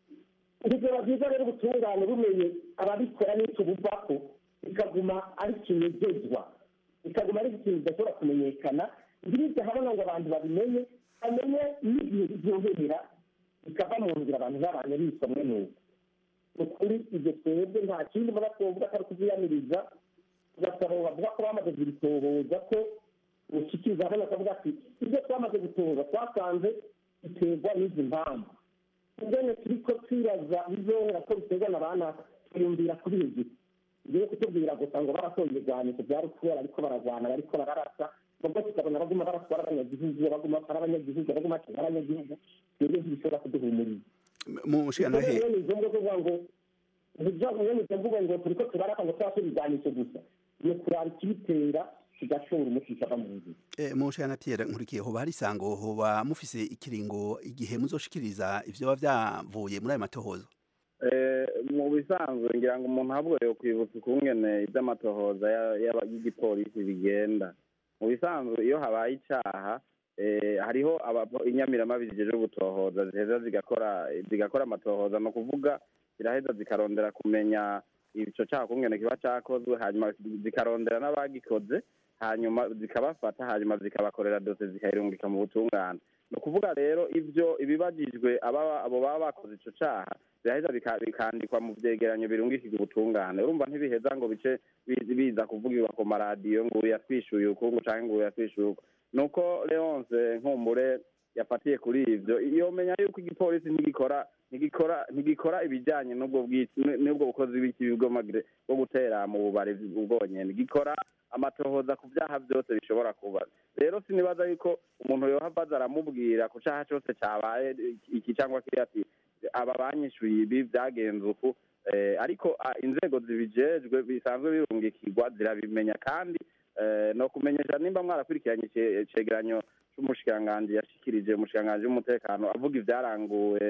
ibyo byiza rero ubutungane bumenye ababikora n'icyo buvako bikaguma ari kinegezwa bikaguma ari ikintu kidashobora kumenyekana ntibijya habona ngo abantu babimenye bamenye n'igihe biryohera bikava mu nzira abantu babanye bisomwe n'uko ni ukuri ibyo twebwe nta kindi muba twovuga atari kubyiyamiriza tugasaba bavuga ko bamaze kubitohoza ko ushikiriza hano akavuga ati ibyo twamaze gutohoza twasanze biterwa n'izi mpamvu ingene turiko twibaza bizohera ko biterwa na bana twiyumvira kuri izi ngiye kutubwira gusa ngo barasohoye ibigwanisho byari kubera ariko baragwana bariko bararasa nubwo tukabona baguma baraswara abanyagihugu baguma ari abanyagihugu baguma atera abanyagihugu twebwe ntibishobora kuduhumuriza mu nshingantahe rero ni ngombwa kuvuga ngo ntibyavuye mu mvugo ngo turiko turaraka ngo twase ibigwanisho gusa ni kuraba ikibitera kigashobora umuti kikava mu nzira Eh, mu nshingano Pierre nkurikiye hoba hari isango hoba mufise ikiringo igihe muzoshikiriza ivyo biba vyavuye muri ayo matohoza Eh, mu bisanzwe ngira ngo umuntu ahubwo yo kwibutsa ukungene iby'amatohoza ya- y'aba- y'igipolisi bigenda mu bisanzwe iyo habaye icaha eh, hariho aba- inyamiramabi zijejwe gutohoza ziheza zigakora zigakora amatohoza ni ukuvuga ziraheza zikarondera kumenya ico caha kungene kiba cakozwe hanyuma zikarondera n'abagikoze hanyuma zikabafata hanyuma zikabakorera dose zikayirungika mu butungane ni ukuvuga rero ibyo ibibajijwe aba- abo baba bakoze ico caha biraheza bika- bikandikwa mu vyegeranyo birungikirwa ubutungane urumva ntibiheza ngo bice bi- biza kuvugirwa ku maradiyo ngo uyu yatwishuye ukungu canke ngo uyu yatwishuye uku nuko leonce nkumbure yafatiye kuri ivyo yomenya yuko igipolisi ntigikora ntigikora ntigikora ibijanye n'ubwo bwici n'ubwo bukozi bw'ikibi bw'amagire bwo gutera mu bubari bwonyene gikora amatohoza ku vyaha vyose bishobora kuba rero sinibaza yuko umuntu yohava aza aramubwira ku caha cose cabaye iki cyangwa kiriya ati aba banyishuye ibi vyagenze uku eh, ariko ah, inzego zibijejwe bisanzwe birungikirwa zirabimenya kandi eh, no kumenyesha nimba mwarakurikiranye ice- icegeranyo c'umushikiranganji yashikirije umushikiranganji w'umutekano avuga ivyaranguwe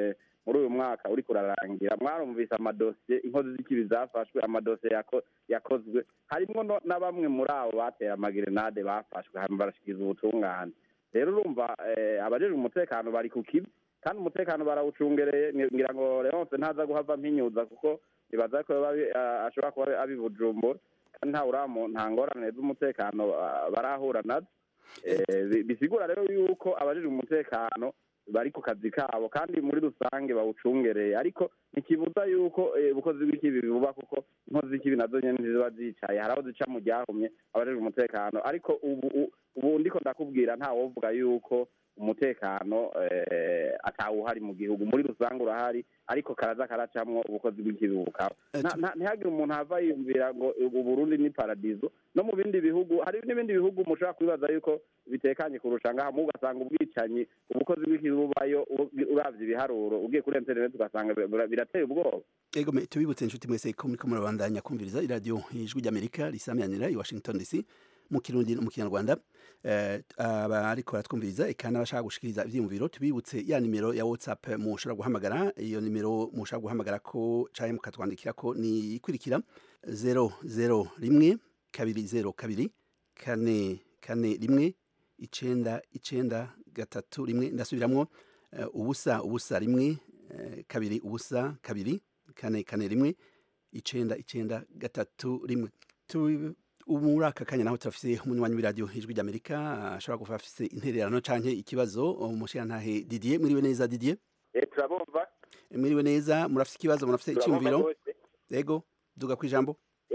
muri uyu mwaka uriko urarangira mwarumvise amadosiye inkozi z'ikibi zafashwe amadosiye yako- yakozwe harimwo no- na bamwe muri abo batera amagerenade bafashwe hanyuma barashikiriza ubutungane rero urumva eh, abajejwe umutekano bari ku kibi kandi umutekano barawucungereye ngi- ngira ngo leonce ntaza guhava mpinyuza kuko nibaza ko yoba abi- ah, ashobora kuba abi bujumbura kandi nta uramu nta ngorane z'umutekano ah, barahura nazo Eh, bi- bisigura rero yuko abajejwe umutekano bari ku kazi kabo kandi muri rusange bawucungereye ariko ntikibuza yuko eh, ubukozi bw'ikibi buba kuko inkozi z'ikibi nazo nyene ntiziba zicaye hari aho zica mu ryahumye abajejwe umutekano ariko ubu u- ubu ndiko ndakubwira nta wovuga yuko umutekano eh, atawuhari mu gihugu muri rusange urahari ariko karaza karacamwo ubukozi bw'ikibi bukaba Nta- nta- ntihagire umuntu ava yiyumvira ngo ubu Burundi ni paradizo no mu bindi bihugu hari n'ibindi bihugu mushobora kwibaza yuko bitekanye kurusha ngaha mu ugasanga ubwicanyi ubukozi bw'ikibi bubayo u- uravye ibiharuro ugiye kuri internet ugasanga bira- birateye ubwoba ego me tubibutse inshuti mwese ko muriko murabandanya kumviriza iradiyo ijwi ry'amerika risamyanira i washington dc mu kirundi no mu kinyarwanda eh, abariko baratwumviriza eka n'abashaka gushikiriza ivyiyumviro tubibutse ya nimero ya whatsapp mushobora guhamagara iyo nimero mushobora guhamagara ko canke mukatwandikira ko ni ikurikira zero zero rimwe kabiri zero kabiri kane kane rimwe icenda icenda gatatu rimwe ndasubiramwo eh, ubusa ubusa rimwe eh, kabiri ubusa kabiri kane kane rimwe icenda icenda gatatu rimwe Tu- ubu muri aka kanya naho turafise umunywanyi w'iradiyo ijwi ry'amerika ashobora kuba afise intererano canke ikibazo umushirantahe didier mwiriwe neza didier turabumva mwiriwe neza murafise ikibazo murafise Turabumva iciyumviro rwose. ego duga kwijambo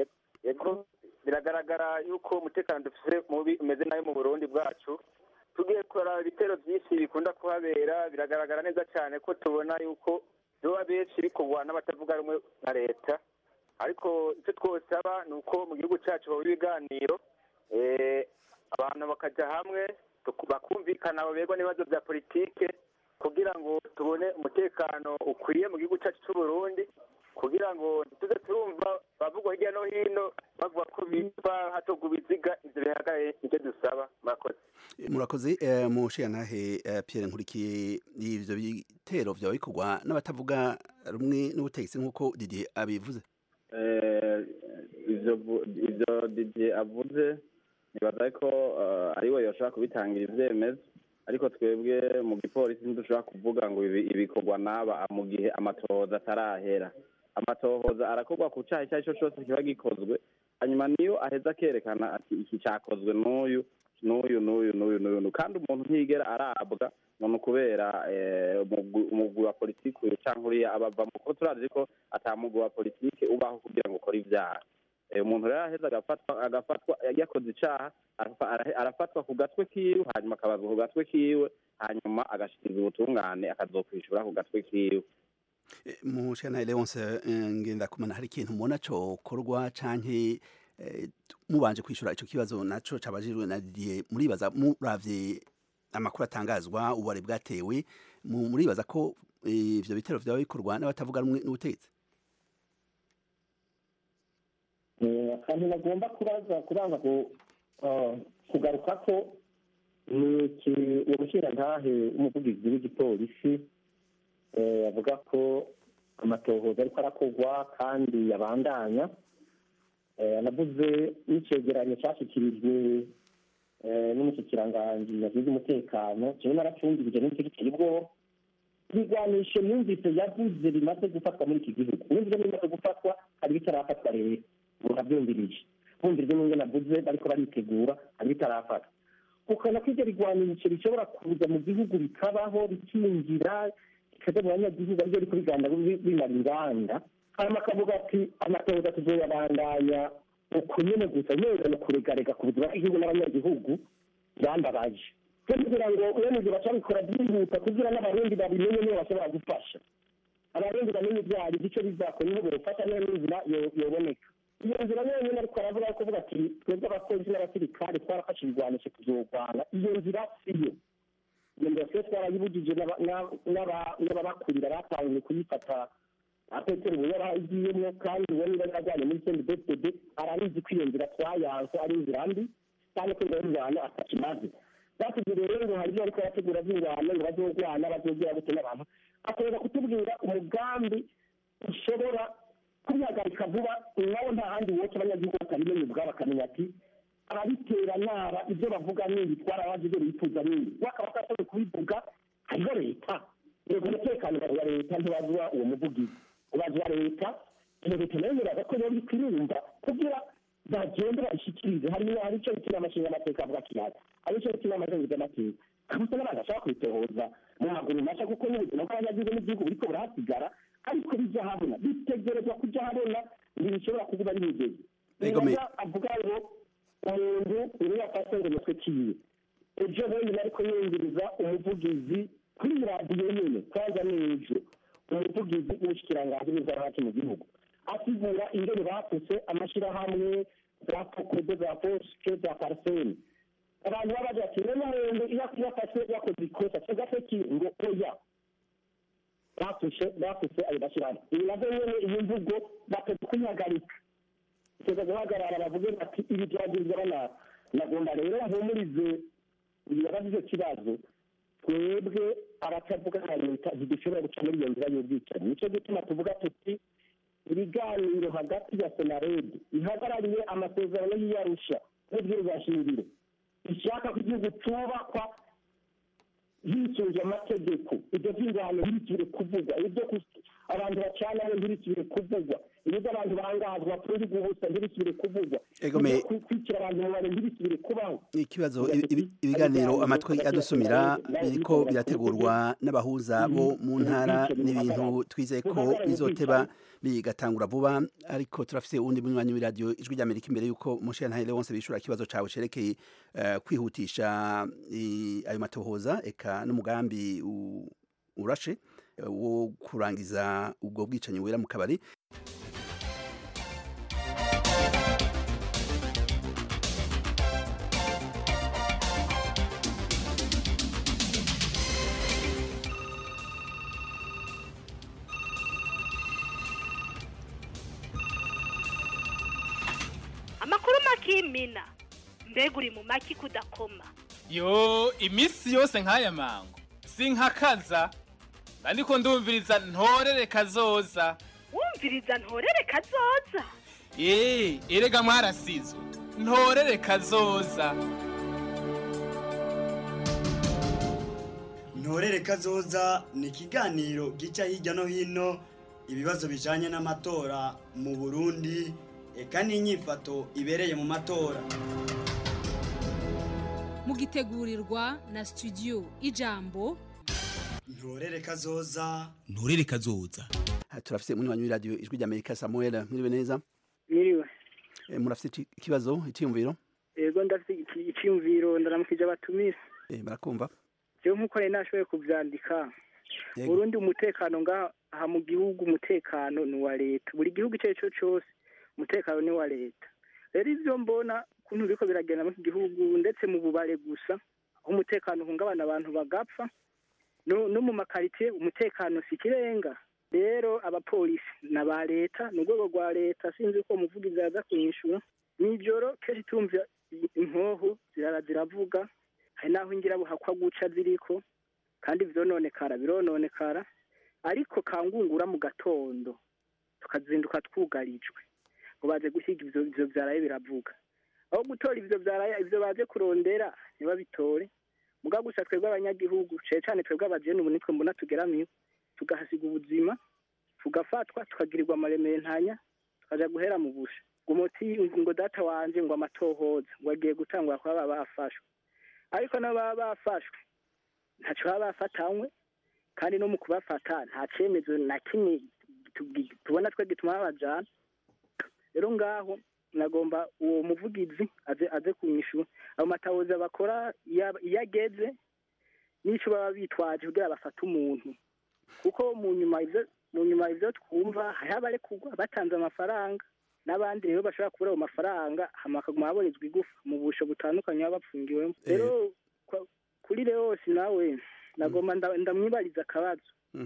yego biragaragara yuko umutekano dufite mubi umeze nabi mu burundi bwacu tugiye kuraba ibitero byinshi bikunda kuhabera biragaragara neza cyane ko tubona yuko biba benshi bikorwa n'abatavuga rumwe na leta ariko icyo twosaba ni uko mu gihugu cyacu haba ibiganiro eh, abantu bakajya hamwe tuku- bakumvikana baberwa n'ibibazo bya politike kugira ngo tubone umutekano ukwiye mu gihugu cyacu cy'u Burundi kugira ngo tuze turumva bavugwa hirya no hino bavuga ko bipfa hatogwa ibiziga ivyo bihagaye nicyo dusaba murakoze murakoze eh, mushirantahe eh, pierre nkurikiye ivyo bitero vyaba bikorwa n'abatavuga rumwe n'ubutegetsi nk'uko didier abivuze Eh, ivyo vu- ivyo Didier avuze nibaza ko eh, ari we yoshobora kubitangira ivyemezo ariko twebwe mu gipolisi ntidushobora kuvuga ngo ibi ibikorwa n'aba mu gihe amatohoza atarahera amatohoza arakorwa ku caha icyo ari cyo cyose kiba gikozwe hanyuma niyo aheza akerekana ati iki cyakozwe n'uyu n'uyu n'uyu n'uyu n'uyu n'uyu. kandi umuntu ntiyigera arabwa none kubera eh, umugwi umugwi wa politiki uyu canke uriya abava mu kuko turazi ko ata mugwi wa politiki ubaho kugira ngo ukore ivyaha Eh, umuntu rero aheza agafatwa agafatwa yakoze icaha arafa- arahe- arafatwa ku gatwe kiwe hanyuma akabazwa ku gatwe kiwe hanyuma agashikiriza ubutungane akazokwishura ku gatwe kiwe mushirantahe leonce eh, ngendakumana hari ikintu mubona cokorwa canke eh, mubanje kwishura ico kibazo naco cabajijwe na didier muribaza muravye amakuru atangazwa ubare bwatewe mu- muribaza ko eh, ivyo bitero vyaba bikorwa n'abatavuga rumwe n'ubutegetsi Eh, akantu bagomba kubaza kubanza ku- ah, kugaruka ko ni iki- uwo mushirantahe w'umuvugizi w'igipolisi eh, avuga ko amatohoza ariko arakorwa kandi yabandanya Eh, anavuze n'icegeranyo cyashyikirijwe eh, n'umushikiranganji yagize umutekano jewe naracungirije n'icyo giteye ubwoba ibigwanisho yumvise yavuze bimaze gufatwa muri iki gihugu yumvise bimaze gufatwa hari bitarafatwa rero murabyumvirije bumvirije n'ubwo navuze bariko baritegura hari bitarafatwa ukana ko ibyo bigwanisho bishobora kuza mu gihugu bikabaho bikinjira bikaja mu banyagihugu aribyo biriko biganda bi- bimara inganda hanyuma akavuga ati amatohoza tuzoyabandanya uko nyene gusa nyene ni ukuregarega ku buzima bw'igihugu n'abanyagihugu byambabaje cyo kugira ngo uwemeze bacabikora byihuta kugira n'abarundi babimenye niyo bashobora gufasha abarundi bamenye ibyo ari byo icyo bizakora niho bofasha niyo n'inzira yo- yoboneka iyo nzira yonyine ariko aravuga ko kuvuga ati twebwe abapolisi n'abasirikare twarafashe ibigwanisho tuzogwana iyo nzira siyo iyo nzira twe twarayibujije n'aba- n'aba- n'aba- n'ababakurira batangiye kuyifata apetero ubu yaragiyemo kandi uwo niba yarajyanye muri sendi besitede arabizi ko iyo nzira twayanse ari inzira mbi kandi ko ingabo y'ingwano atakimaze batubwiriye rero ngo hari ibyo ariko arategura by'ingwano ngo bazogwana bazogira gute n'abantu akorera kutubwira umugambi ushobora kubihagarika vuba nawe nta handi wose abanyagihugu batabimenya ubwabo bakamenya ati ababitera naba ibyo bavuga n'ibi twarabazi ibyo bifuza n'ibi wakaba atashoboye kubivuga hariho leta yego umutekano wa leta ntibazwa uwo muvugizi ubazwa leta iyo leta nayo yemeraga ko yari kwirumva kugira bagende babishyikirize hari hari icyo bituma amashinga amateka avuga kiyaga hari icyo bituma amazenguza amateka kabisa n'abantu bashaka kwitohoza mu maguru masha kuko n'ubuzima bw'abanyagihugu n'igihugu buriko burahasigara ariko bijya habona bitegerezwa kujya habona ntibishobora kuba ari migezi nibaza avuga ngo umuntu uri yafashe ngo umutwe kiwe ejo bundi ariko yumviriza umuvugizi kuri radiyo nyine kwanza n'ejo umuvugizi w'ubushyikiranganji n'inzara mu gihugu asigura ingene bafuse amashyirahamwe za kokodo za posike za pariseni abantu baba bagira ati rero umuntu iyo yafashwe yakoze ikosa cyangwa se ki ngo oya bafushe bafuse ayo mashyirahamwe ibi navyo nyene iyi mvugo bateze kuyihagarika iteze guhagarara bavuge bati ibi byagizwe bana nagomba rero mpumurize ibibazo icyo kibazo twebwe abatavuga nka leta ntidushobora guca muri iyo nzira y'ubwicanyi nicyo gituma tuvuga tuti ibiganiro hagati ya senaredi ihagarariye amasezerano y'iyarusha n'ubwirwashingiro ishaka ko igihugu cyubakwa hisunze amategeko ibyo by'ingano ntibikire kuvugwa ibyo abantu bacanaho ntibikire kuvugwa ibyo abantu bangazwa kuri guhusa ntibikire kuvugwa ibyo kwikira abantu mu bantu ntibikire kubaho ikibazo ibiganiro amatwi adusumira biriko birategurwa n'abahuza bo mu ntara n'ibintu twizeye ko bizoteba bigatangura vuba ariko turafise uwundi munywanyi w'iradiyo ijwi ry'amerika imbere y'uko mushentahire wonse bishura ikibazo cawe cerekeye kwihutisha ayo matohoza eka n'umugambi urashe wo kurangiza ubwo bwicanyi wera mu kabari amakuru makimina mbega uri mu maki kudakoma yo iminsi yose nk'aya mango sinkakaza ariko ndumviriza ntorere kazoza wumviriza ntorere kazoza eee erega mwarasizwe ntorere kazoza ntorere kazoza ni ikiganiro gica hirya no hino ibibazo bijanye n'amatora mu burundi eka n'inyifato ibereye mu matora mugitegurirwa na studio ijambo ntorere kazoza nturere kazoza turafise munywanyi w'iradiyo ijwi ry'amerika samuel mwiriwe neza Mwiriwe. Eh, murafise iki- ikibazo icyiyumviro Ego ndafite iki- icyumviro ndaramukije abatumire. Eh, barakumva Jewe nkuko nari nashoboye kuvyandika. Yego. Burundi umutekano ngaha aha mu gihugu umutekano ni uwa leta. Buri gihugu icyo ari cyo cyose umutekano ni uwa leta. Rero ivyo mbona kuntu biriko biragenda mu iki gihugu ndetse mu bubare gusa aho umutekano uhungabana abantu bagapfa no, no mu makaritiye umutekano si ikirenga rero abapolisi na ba leta ni urwego rwa leta sinzi ko umuvugizi yaza kunyishura nijoro kenshi tumva inkoho zirara ziravuga hari n'aho ingirabuhakwa guca ziriko kandi vyononekara birononekara ariko kangungura mu gatondo tukazinduka twugarijwe ngo baze guhiga ivyo ivyo vyaraye biravuga aho gutora ivyo vyaraye ivyo baje kurondera ntibabitore muga gusa twebwe abanyagihugu cane cane twebwe abajene ubu nitwe mbona tugeramiwe tugahasiga ubuzima tugafatwa tukagirirwa amarementanya tukaja guhera mu busha ngo umuti ngo data wanje ngo amatohoza ngo agiye gutangwa kuba baba bafashwe ariko nabo baba bafashwe ntaco baba bafatanywe kandi no mu kubafata nta cemezo na kimwe tugi- tubona twe gituma babajana rero ngaho nagomba uwo muvugizi aze aze kunyishura ayo matahoza bakora iyo iyo ageze n'ico baba bitwaje kugira bafate umuntu kuko mu nyuma ivyo mu nyuma ivyo twumva hariho abarekugwa batanze amafaranga n'abandi rero bashobora kubura ayo mafaranga hama bakaguma baborezwa igufa mu busho butandukanye baba bapfungiwemo rero kwa- kuri leosi nawe nagomba nda- ndamwibariza akabazo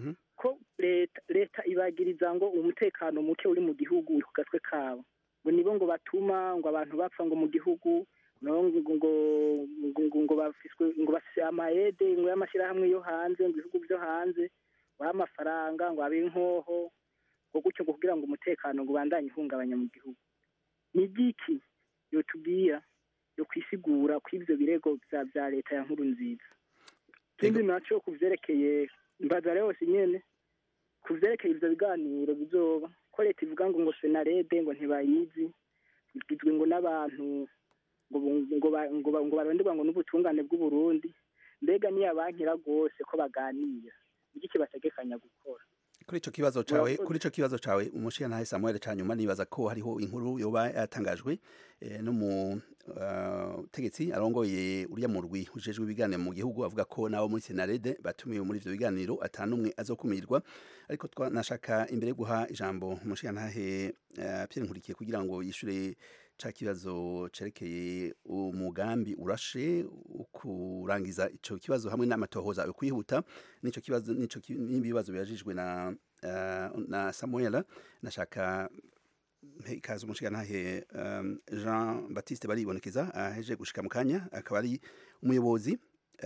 ko leta leta ibagiriza ngo umutekano muke uri mu gihugu uri ku gatwe kabo ngo nibo ngo batuma ngo abantu bapfa ngo mu gihugu no ngo ngo ngo ngo ngo bafiswe ngo bafise amayede ngo y'amashyirahamwe yo hanze ngo ibihugu byo hanze ngo abe amafaranga ngo abe inkoho ngo gutyo ngo kugira ngo umutekano ngo ubandanye uhungabanya mu gihugu ni igiki yotubwira yo kwisigura ko ivyo birego vya vya leta ya nkuru nziza ikindi naco ku vyerekeye mbaza yose nyene ku vyerekeye ivyo biganiro bizoba ko leta ivuga ngo ngo senarede ngo ntibayizi igizwe ngo n'abantu ngo ngo ba- ngo ba- ngo baronderwa ngo n'ubutungane bw'uburundi mbega niyabankira rwose ko baganira iki kibategekanya gukora kuri ico kibazo cawe Murakoze. kuri ico kibazo cawe umushiyantahe Samuel canyuma nibaza ko hariho inkuru yoba yatangajwe eh, no mu uh, tegetsi arongoye uriya murwi ujejwe ibiganiro mu gihugu avuga ko nabo muri Senarede batumiwe muri ivyo biganiro atanumwe azokumirwa ariko twanashaka imbere yo guha ijambo umushiyantahe uh, Pierre Nkurikiye kugira ngo yishure ca kibazo cerekeye umugambi urashe kurangiza ico kibazo hamwe n'amatohoza yo kwihuta nico kibazo nico ki- n'ibibazo birajijwe na uh, na Samuel nashaka mpe ikaze umushigantahe um, Jean Baptiste baribonekeza aheje gushika mu kanya akaba ari umuyobozi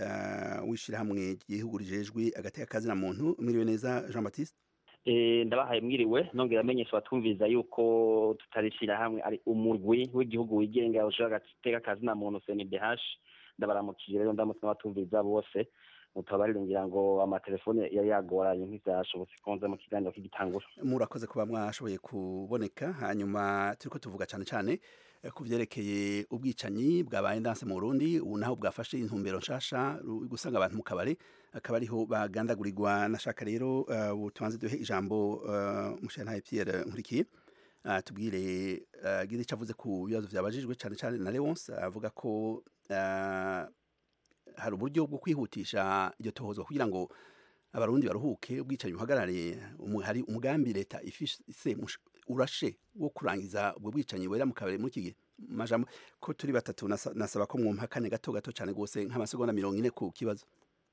uh, w'ishirahamwe ry'igihugu rijejwe agateka kazi na muntu mwiriwe neza Jean Baptiste Eh, ndabahaye mwiriwe nongera amenyesha abatumviriza yuko tutarishira hamwe ari umurwi w'igihugu wigenga ushobora gateka kazi na muntu CNDH ndabaramukije rero ndamutse n'abatumviriza bose mutabarire ngira ngo amatelefone yari yagoranye ntivyashobotse konza mu kiganiro k'igitangura murakoze kuba mwashoboye kuboneka hanyuma turiko tuvuga cyane cyane eh, ku vyerekeye ubwicanyi bwabaye ndanse mu Burundi ubu naho bwafashe intumbero nshasha ru- gusanga abantu mu kabare akaba ariho bagandagurirwa nashaka rero uh, ubu tubanze duhe ijambo uh, mushantaye Pierre Nkurikiye uh, tubwire uh, gize cavuze ku bibazo vyabajijwe cyane cyane na Leonce avuga ko uh, hari uburyo bwo kwihutisha iryo tohozwa kugira ngo abarundi baruhuke ubwicanyi buhagarare umu- hari umugambi leta ifise mush- urashe wo kurangiza ubwo bwicanyi wera mu kabari muri iki gihe majambo ko turi batatu nasa- nasaba ko mwumpa kane gato gato cyane rwose nk'amasegonda mirongo ine ku kibazo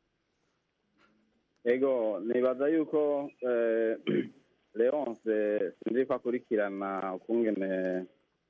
ego nibaza yuko eh, leonce sinzi ko akurikirana ukungene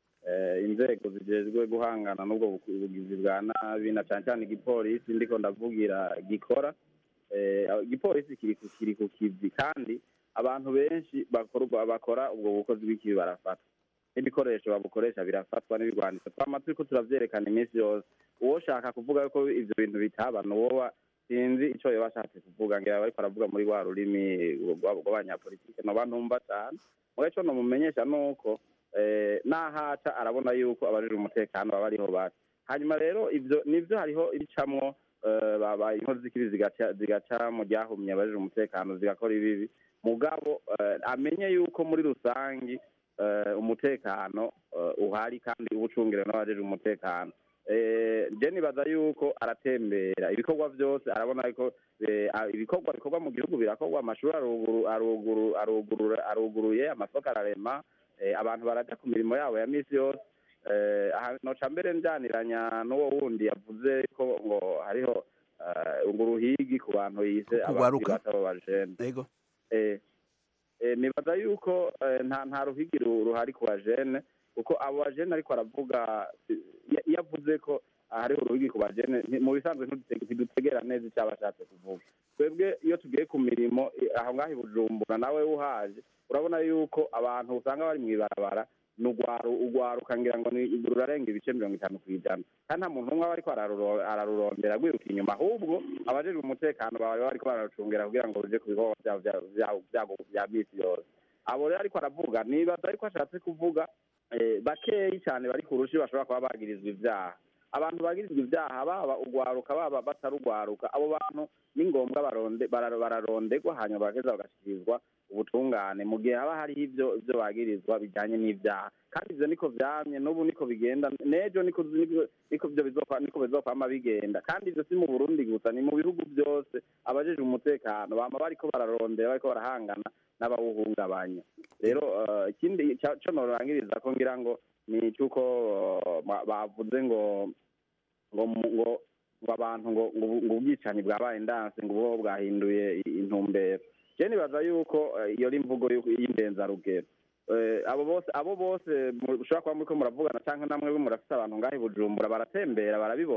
eh, inzego zijejwe guhangana n'ubwo buku- bugizi bwa nabi na cane cane igipolisi ndiko ndavugira gikora eh, igipolisi kiri ku kiri ku kivi kandi abantu benshi bakora ubwo- bakora ubwo bukozi bw'ikibi barafatwa n'ibikoresho babukoresha birafatwa n'ibigwanisho twama turiko turavyerekana iminsi yose uwoshaka kuvuga yuko ivyo bintu bitaba nuwoba sinzi ico yoba ashatse kuvuga ngira bariko aravuga muri wa rurimi rw'abo- rw'abanyapolitike noba ntumva cane muga ico nomumenyesha nuko eh, nahaca arabona yuko abajejwe umutekano baba ariho bari hanyuma rero ivyo nivyo hariho ibicamwo eh, baba inkozi z'ikibi zigaca zigaca mu ryahumye abajejwe umutekano zigakora ibibi mugabo eh, amenye yuko muri rusangi eh, umutekano eh, uhari kandi ubucungire n'abajejwe umutekano Eh, je nibaza yuko aratembera ibikorwa byose arabona ko eh, a- ibikorwa bikorwa mu gihugu birakorwa amashuri aruguru aruguru aruguru aruguruye amasoko ararema eh, abantu baraja ku mirimo yabo ya misi yose eh, aha noca mbere njaniranya n'uwo wundi yavuze ko ngo hariho eh, ngo uruhigi ku bantu yise Kugwaruka. batabo bajene yego eh, eh, nibaza yuko eh, nta nta ruhigi ru- ruhari ku bajene kuko abo bajene ariko aravuga si- iyo- iyo avuze ko hariho uruhigi ku bajene nti- mu bisanzwe ntidute- ntidutegera neza icyo aba ashatse kuvuga twebwe iyo tugiye ku mirimo eh, aho ngaho i bujumbura nawe uhaje urabona yuko abantu usanga bari mu ibarabara ni ugwaru ugwaruka ngira ngo ni rurarenga ibice mirongo itanu ku ijana kandi nta muntu umwe aba ariko araruro- ararurondera rwiruka inyuma ahubwo abajejwe umutekano baba bariko bararucungira kugira ngo ruje ku bikorwa vyabo vya- vya- vya- vya misi yose abo rero ariko aravuga nibaza ariko ashatse kuvuga eh, bakeyi cyane bari ku rushi bashobora kuba bagirizwa ivyaha abantu bagirizwa ivyaha baba ugwaruka baba batarugwaruka abo bantu ni ngombwa baronde bara- bararondegwa hanyuma bageza bagashikirizwa ubutungane mu gihe haba hariho ivyo ivyo bagirizwa bijanye n'ivyaha kandi ivyo niko vyamye n'ubu niko bigenda n'ejo niko niko- niko vyo bizofa niko bizokwama bigenda kandi ivyo si mu burundi gusa ni mu bihugu byose abajejwe umutekano bama bariko bararondera bariko barahangana n'abawuhungabanya rero eh, ikindi ca- co norangiriza ko ngira ngo ni cyuko eh, ba- bavuze ngo ngo mu- ngo ngo abantu ngo ngo ubu- ngo ubwicanyi bwabaye ndanse ngo ubwo bwahinduye i- intumbero je nibaza yuko eh, iyo ari imvugo y'uko- y'indenzarugero Eh, abo bose abo bose mu- mushobora kuba muriko muravugana canke namwe murafite abantu ngaho i bujumbura baratembera barabibona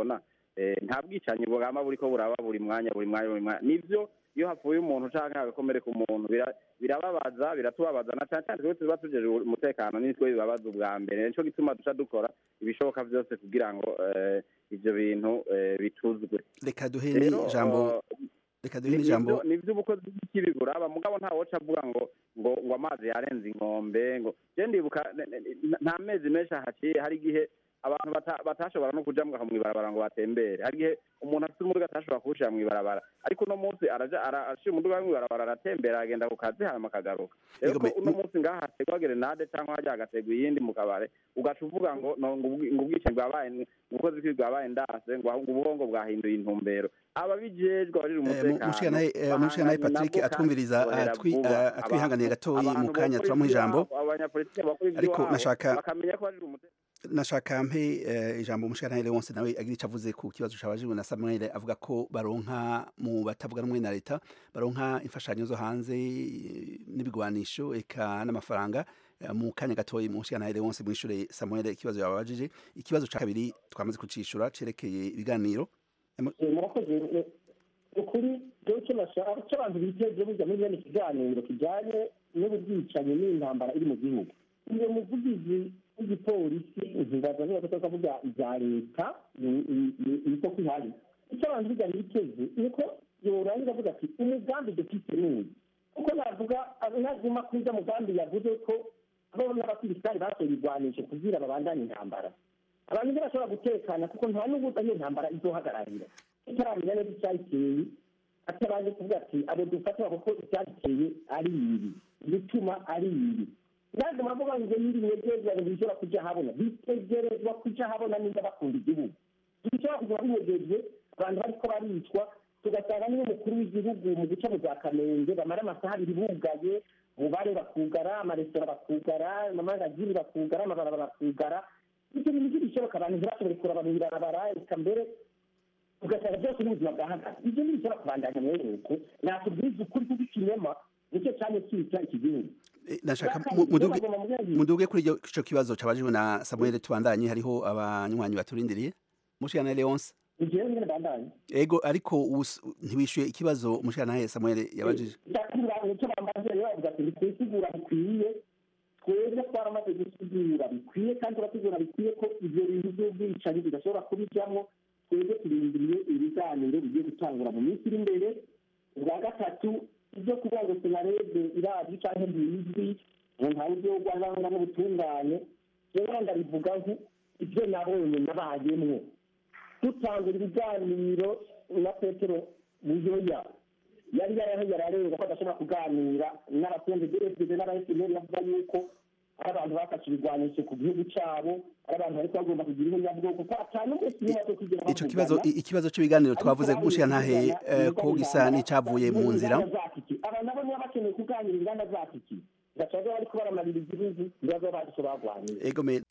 eh, nta bwicanyi bwama buriko buraba buri mwanya buri mwanya buri mwanya nivyo iyo hapfuye umuntu canke hagakomereka umuntu bira- birababaza biratubabaza na cane cane twebwe tuba tujeje umutekano nitwe bibabaza ubwa mbere nico gituma duca dukora ibishoboka vyose kugira ngo eh, ivyo bintu eh, bituzwe reka duhe Rero, n'ijambo eh, reka duhe ni- n'ijambo nivyo- nivyo ubukozi bw'ikibi buraba mugabo nta woca avuga ngo ngo ngo amazi yarenze inkombe ngo je ndibuka ne- ne- ne- nta mezi menshi ahaciye hari igihe abantu bata- batashobora no kuja mu mw'ibarabara ngo batembere hari igihe umuntu afite umuduga atashobora kuwushira mw'ibarabara ariko uno munsi araja ara- ashira umuduga we mw'ibarabara aratembera agenda ku kazi hanyuma akagaruka rero ko uno munsi ngaha hategwa gerenade cyangwa hajya hagategwa iyindi mu kabare ugaca uvuga ngo no, ngo ubwi- ngo ubwicanyi bwabaye ubukozi bw'ibi bwabaye ndase ngo ahubwo ubuhongo bwahinduye intumbero ababijejwe abarira umutekano mushikanaye bahanganye patrick nabwo atwumviriza kandi bakorera atwi- vuba. ah, atwihanganiye Abantu- gatoyi mu abantu kanya bakora turamuha ijambo ivy'iwabo, abanyapolitike bakora Ariko ivy'iwabo, nashaka- bakamenya ko barira umutekano nashaka mpe eh, ijambo umushikanaye Leonce nawe agira ico avuze ku kibazo cabajijwe na Samuel avuga ko baronka mu batavuga rumwe na leta baronka imfashanyo zo hanze eh, n'ibigwanisho eka n'amafaranga eh, mu kanya gatoyi umushikanaye Leonce mwishure Samuel ikibazo yababajije ikibazo ca kabiri twamaze kucishura cerekeye ibiganiro Eh, murakoze eh, ukuri rero icyo nashaka icyo abantu biteze burya muri bene ikiganiro kijyanye n'ubwicanyi n'intambara iri mu gihugu uyu muvugizi w'igipolisi ntibaza niba tutari kuvuga ibya leta ni- ni- ni- niko kwihari icyo abantu burya biteze ni uko yorangiza avuga ati umugambi dufite ni uyu kuko navuga naguma kuri ujya mugambi yavuze ko abo n'abasirikari batoye ibigwanisho kugira babandanye intambara abantu ntibashobora gutekana kuko nta n'ubu iyo ntambara izohagararira itaramenya neza icyayiteye atabanje kuvuga ati abo dufatira kuko icyayiteye ari ibi ibituma ari ibi ntabwo bavuga ngo nyiri mwegerezwa ntibishobora kujya habona bitegerezwa kujya habona niba bakunda igihugu ntibishobora kuguma binyegeje abantu bariko baricwa tugasanga niyo umukuru w'igihugu mu guca mu za kamenge bamara amasaha abiri bugaye ubare bakugara amaresitora bakugara amamangazini bakugara amabarabara bakugara ibyo bintu ntibishoboka abantu ntibashobore kuraba mu ibarabara reka mbere ugasanga byose n'ubuzima bwahagaze ibyo ntibishobora kubandanya mwene uko nakubwiza ukuri kw'ikinyoma nicyo cyane cyica iki gihugu nashaka Bwa mu- kabiri, muduge bagomba mu bwenge. muduge kuri iryo- ico kibazo cabajijwe na Samuel tubandanye hariho abanywanyi baturindiriye mushikanaye Leonce igihe nyine bandanye ego ariko us- ntiwishuye ikibazo umushikanaye Samuel yabajije ndakubwira icyo bambaze rero bavuga ati ntitwisigura bikwiye twebwe twaramaze gusigura bikwiye kandi turasigura bikwiye ko ibyo bintu by'ubwicanyi bidashobora kubijyamo twebwe turindiriye ibiganiro bigiye gutangura mu minsi iri imbere ubwa gatatu ibyo kuvuga ngo senarede irazwi cyangwa ntizwi ngo ntawe ibyo rwanda n'ubutungane rero ndabivuga nko ibyo nabonye nabayemwo dutangura ibiganiro na petero buyoya yari yaraho yararenga ko adashobora kuganira n'abasenze dfd n'abaeseneri bavuga yuko ari abantu bafashe ibigwanisho ku gihugu cyabo ari abantu bariko bagomba kugira ubunyabwoko ko atanu wese niba zo kugira ico kibazo i- ikibazo c'ibiganiro twavuze mushikanahe eh, ko gisa n'icavuye mu nzira aba nabo niba bakeneye kuganira inganda zacu iki gacaga bariko baramarira igihugu ibibazo bacu bagwanira ego me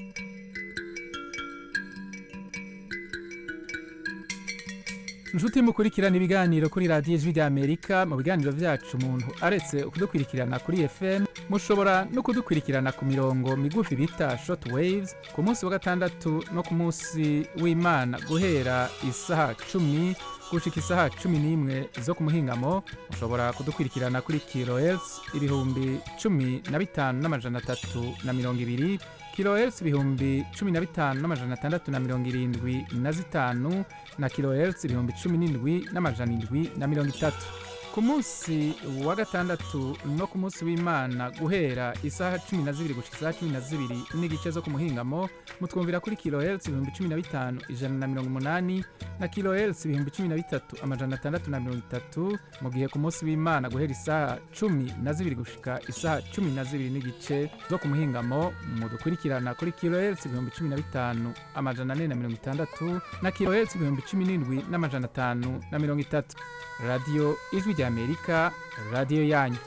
inshuti mukurikirana ibiganiro kuri radiyo ijwi ry'amerika mu biganiro byacu umuntu aretse kudukurikirana kuri fm mushobora no kudukurikirana ku mirongo migufi bita short waves ku munsi wa gatandatu no ku munsi w'imana guhera isaha cumi gushika isaha cumi n'imwe zo ku muhingamo mushobora kudukurikirana kuri kilohertz ibihumbi cumi na bitanu n'amajana atatu na mirongo ibiri kilohertz ibihumbi cumi na bitanu n'amajana atandatu na mirongo irindwi na zitanu na kilohertz ibihumbi cumi n'indwi n'amajana indwi na mirongo itatu ku munsi wa gatandatu no ku munsi w'imana guhera isaha cumi na zibiri gushika isaha cumi na zibiri n'igice zo ku muhingamo mutwumvira kuri kilohertz ibihumbi cumi na bitanu ijana na mirongo umunani na kilohertz ibihumbi cumi na bitatu amajana atandatu na mirongo itatu mu gihe ku munsi w'imana guhera isaha cumi na zibiri gushika isaha cumi na zibiri n'igice zo ku muhingamo mudukurikirana kuri kilohertz ibihumbi cumi na bitanu amajana ane na mirongo itandatu na kilohertz ibihumbi cumi n'indwi n'amajana atanu na mirongo itatu radiyo ijwi ry'amerika radiyo yanyu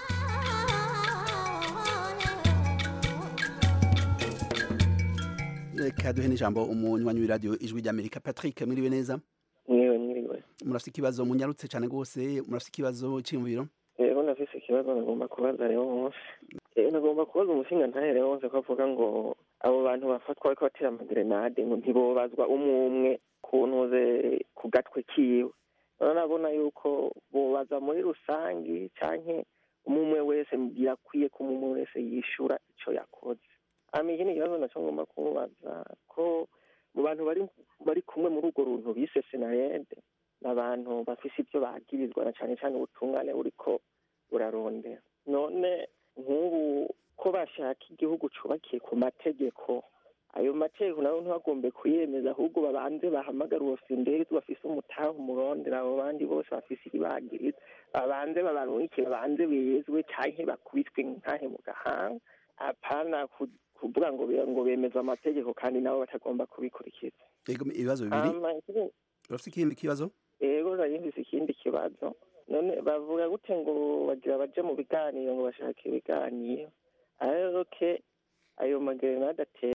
reka duhe n'ijambo umunywanyi w'iradiyo ijwi ry'amerika patrick mwiriwe neza mwiwe mwiriwe murafite ikibazo munyarutse cyane rwose murafite ikibazo cy'imviro rero nafise ikibazo nagomba kubaza rero wose rero nagomba kubaza umushinga ntahere wose ko avuga ngo abo bantu bafatwa bariko batera amagerenade ngo ntibobazwa umwe umwe ku ntuze ku gatwe kiwe rero nabona yuko bobaza muri rusangi canke umwe umwe wese birakwiye ko umwe umwe wese yishura ico yakoze hama ikindi kibazo naco ngomba kumubaza ko mu bantu bari bari kumwe muri urwo runtu bise senarede ni abantu bafise ivyo bagirizwa na cane cane ubutungane buriko burarondera none nk'ubu ko bashaka igihugu cubakiye ku mategeko ayo mategeko nabo ntibagombe kuyemeza ahubwo babanze bahamagara uwo sinderi bafise umutahe umurondera abo bandi bose bafise ibibagiriza babanze babarungike babanze bezwe canke bakubitwe nkahe mu gahanga apana ku- kuvuga ngo be- ngo bemeza amategeko kandi nabo batagomba kubikurikiza Ego ibibazo bibiri Hama ikindi- urafite ikindi kibazo ego nari mfise ikindi kibazo none bavuga gute ngo bagira baje mu biganiro ngo bashake ibiganiro ayo ke ayo magerenade atera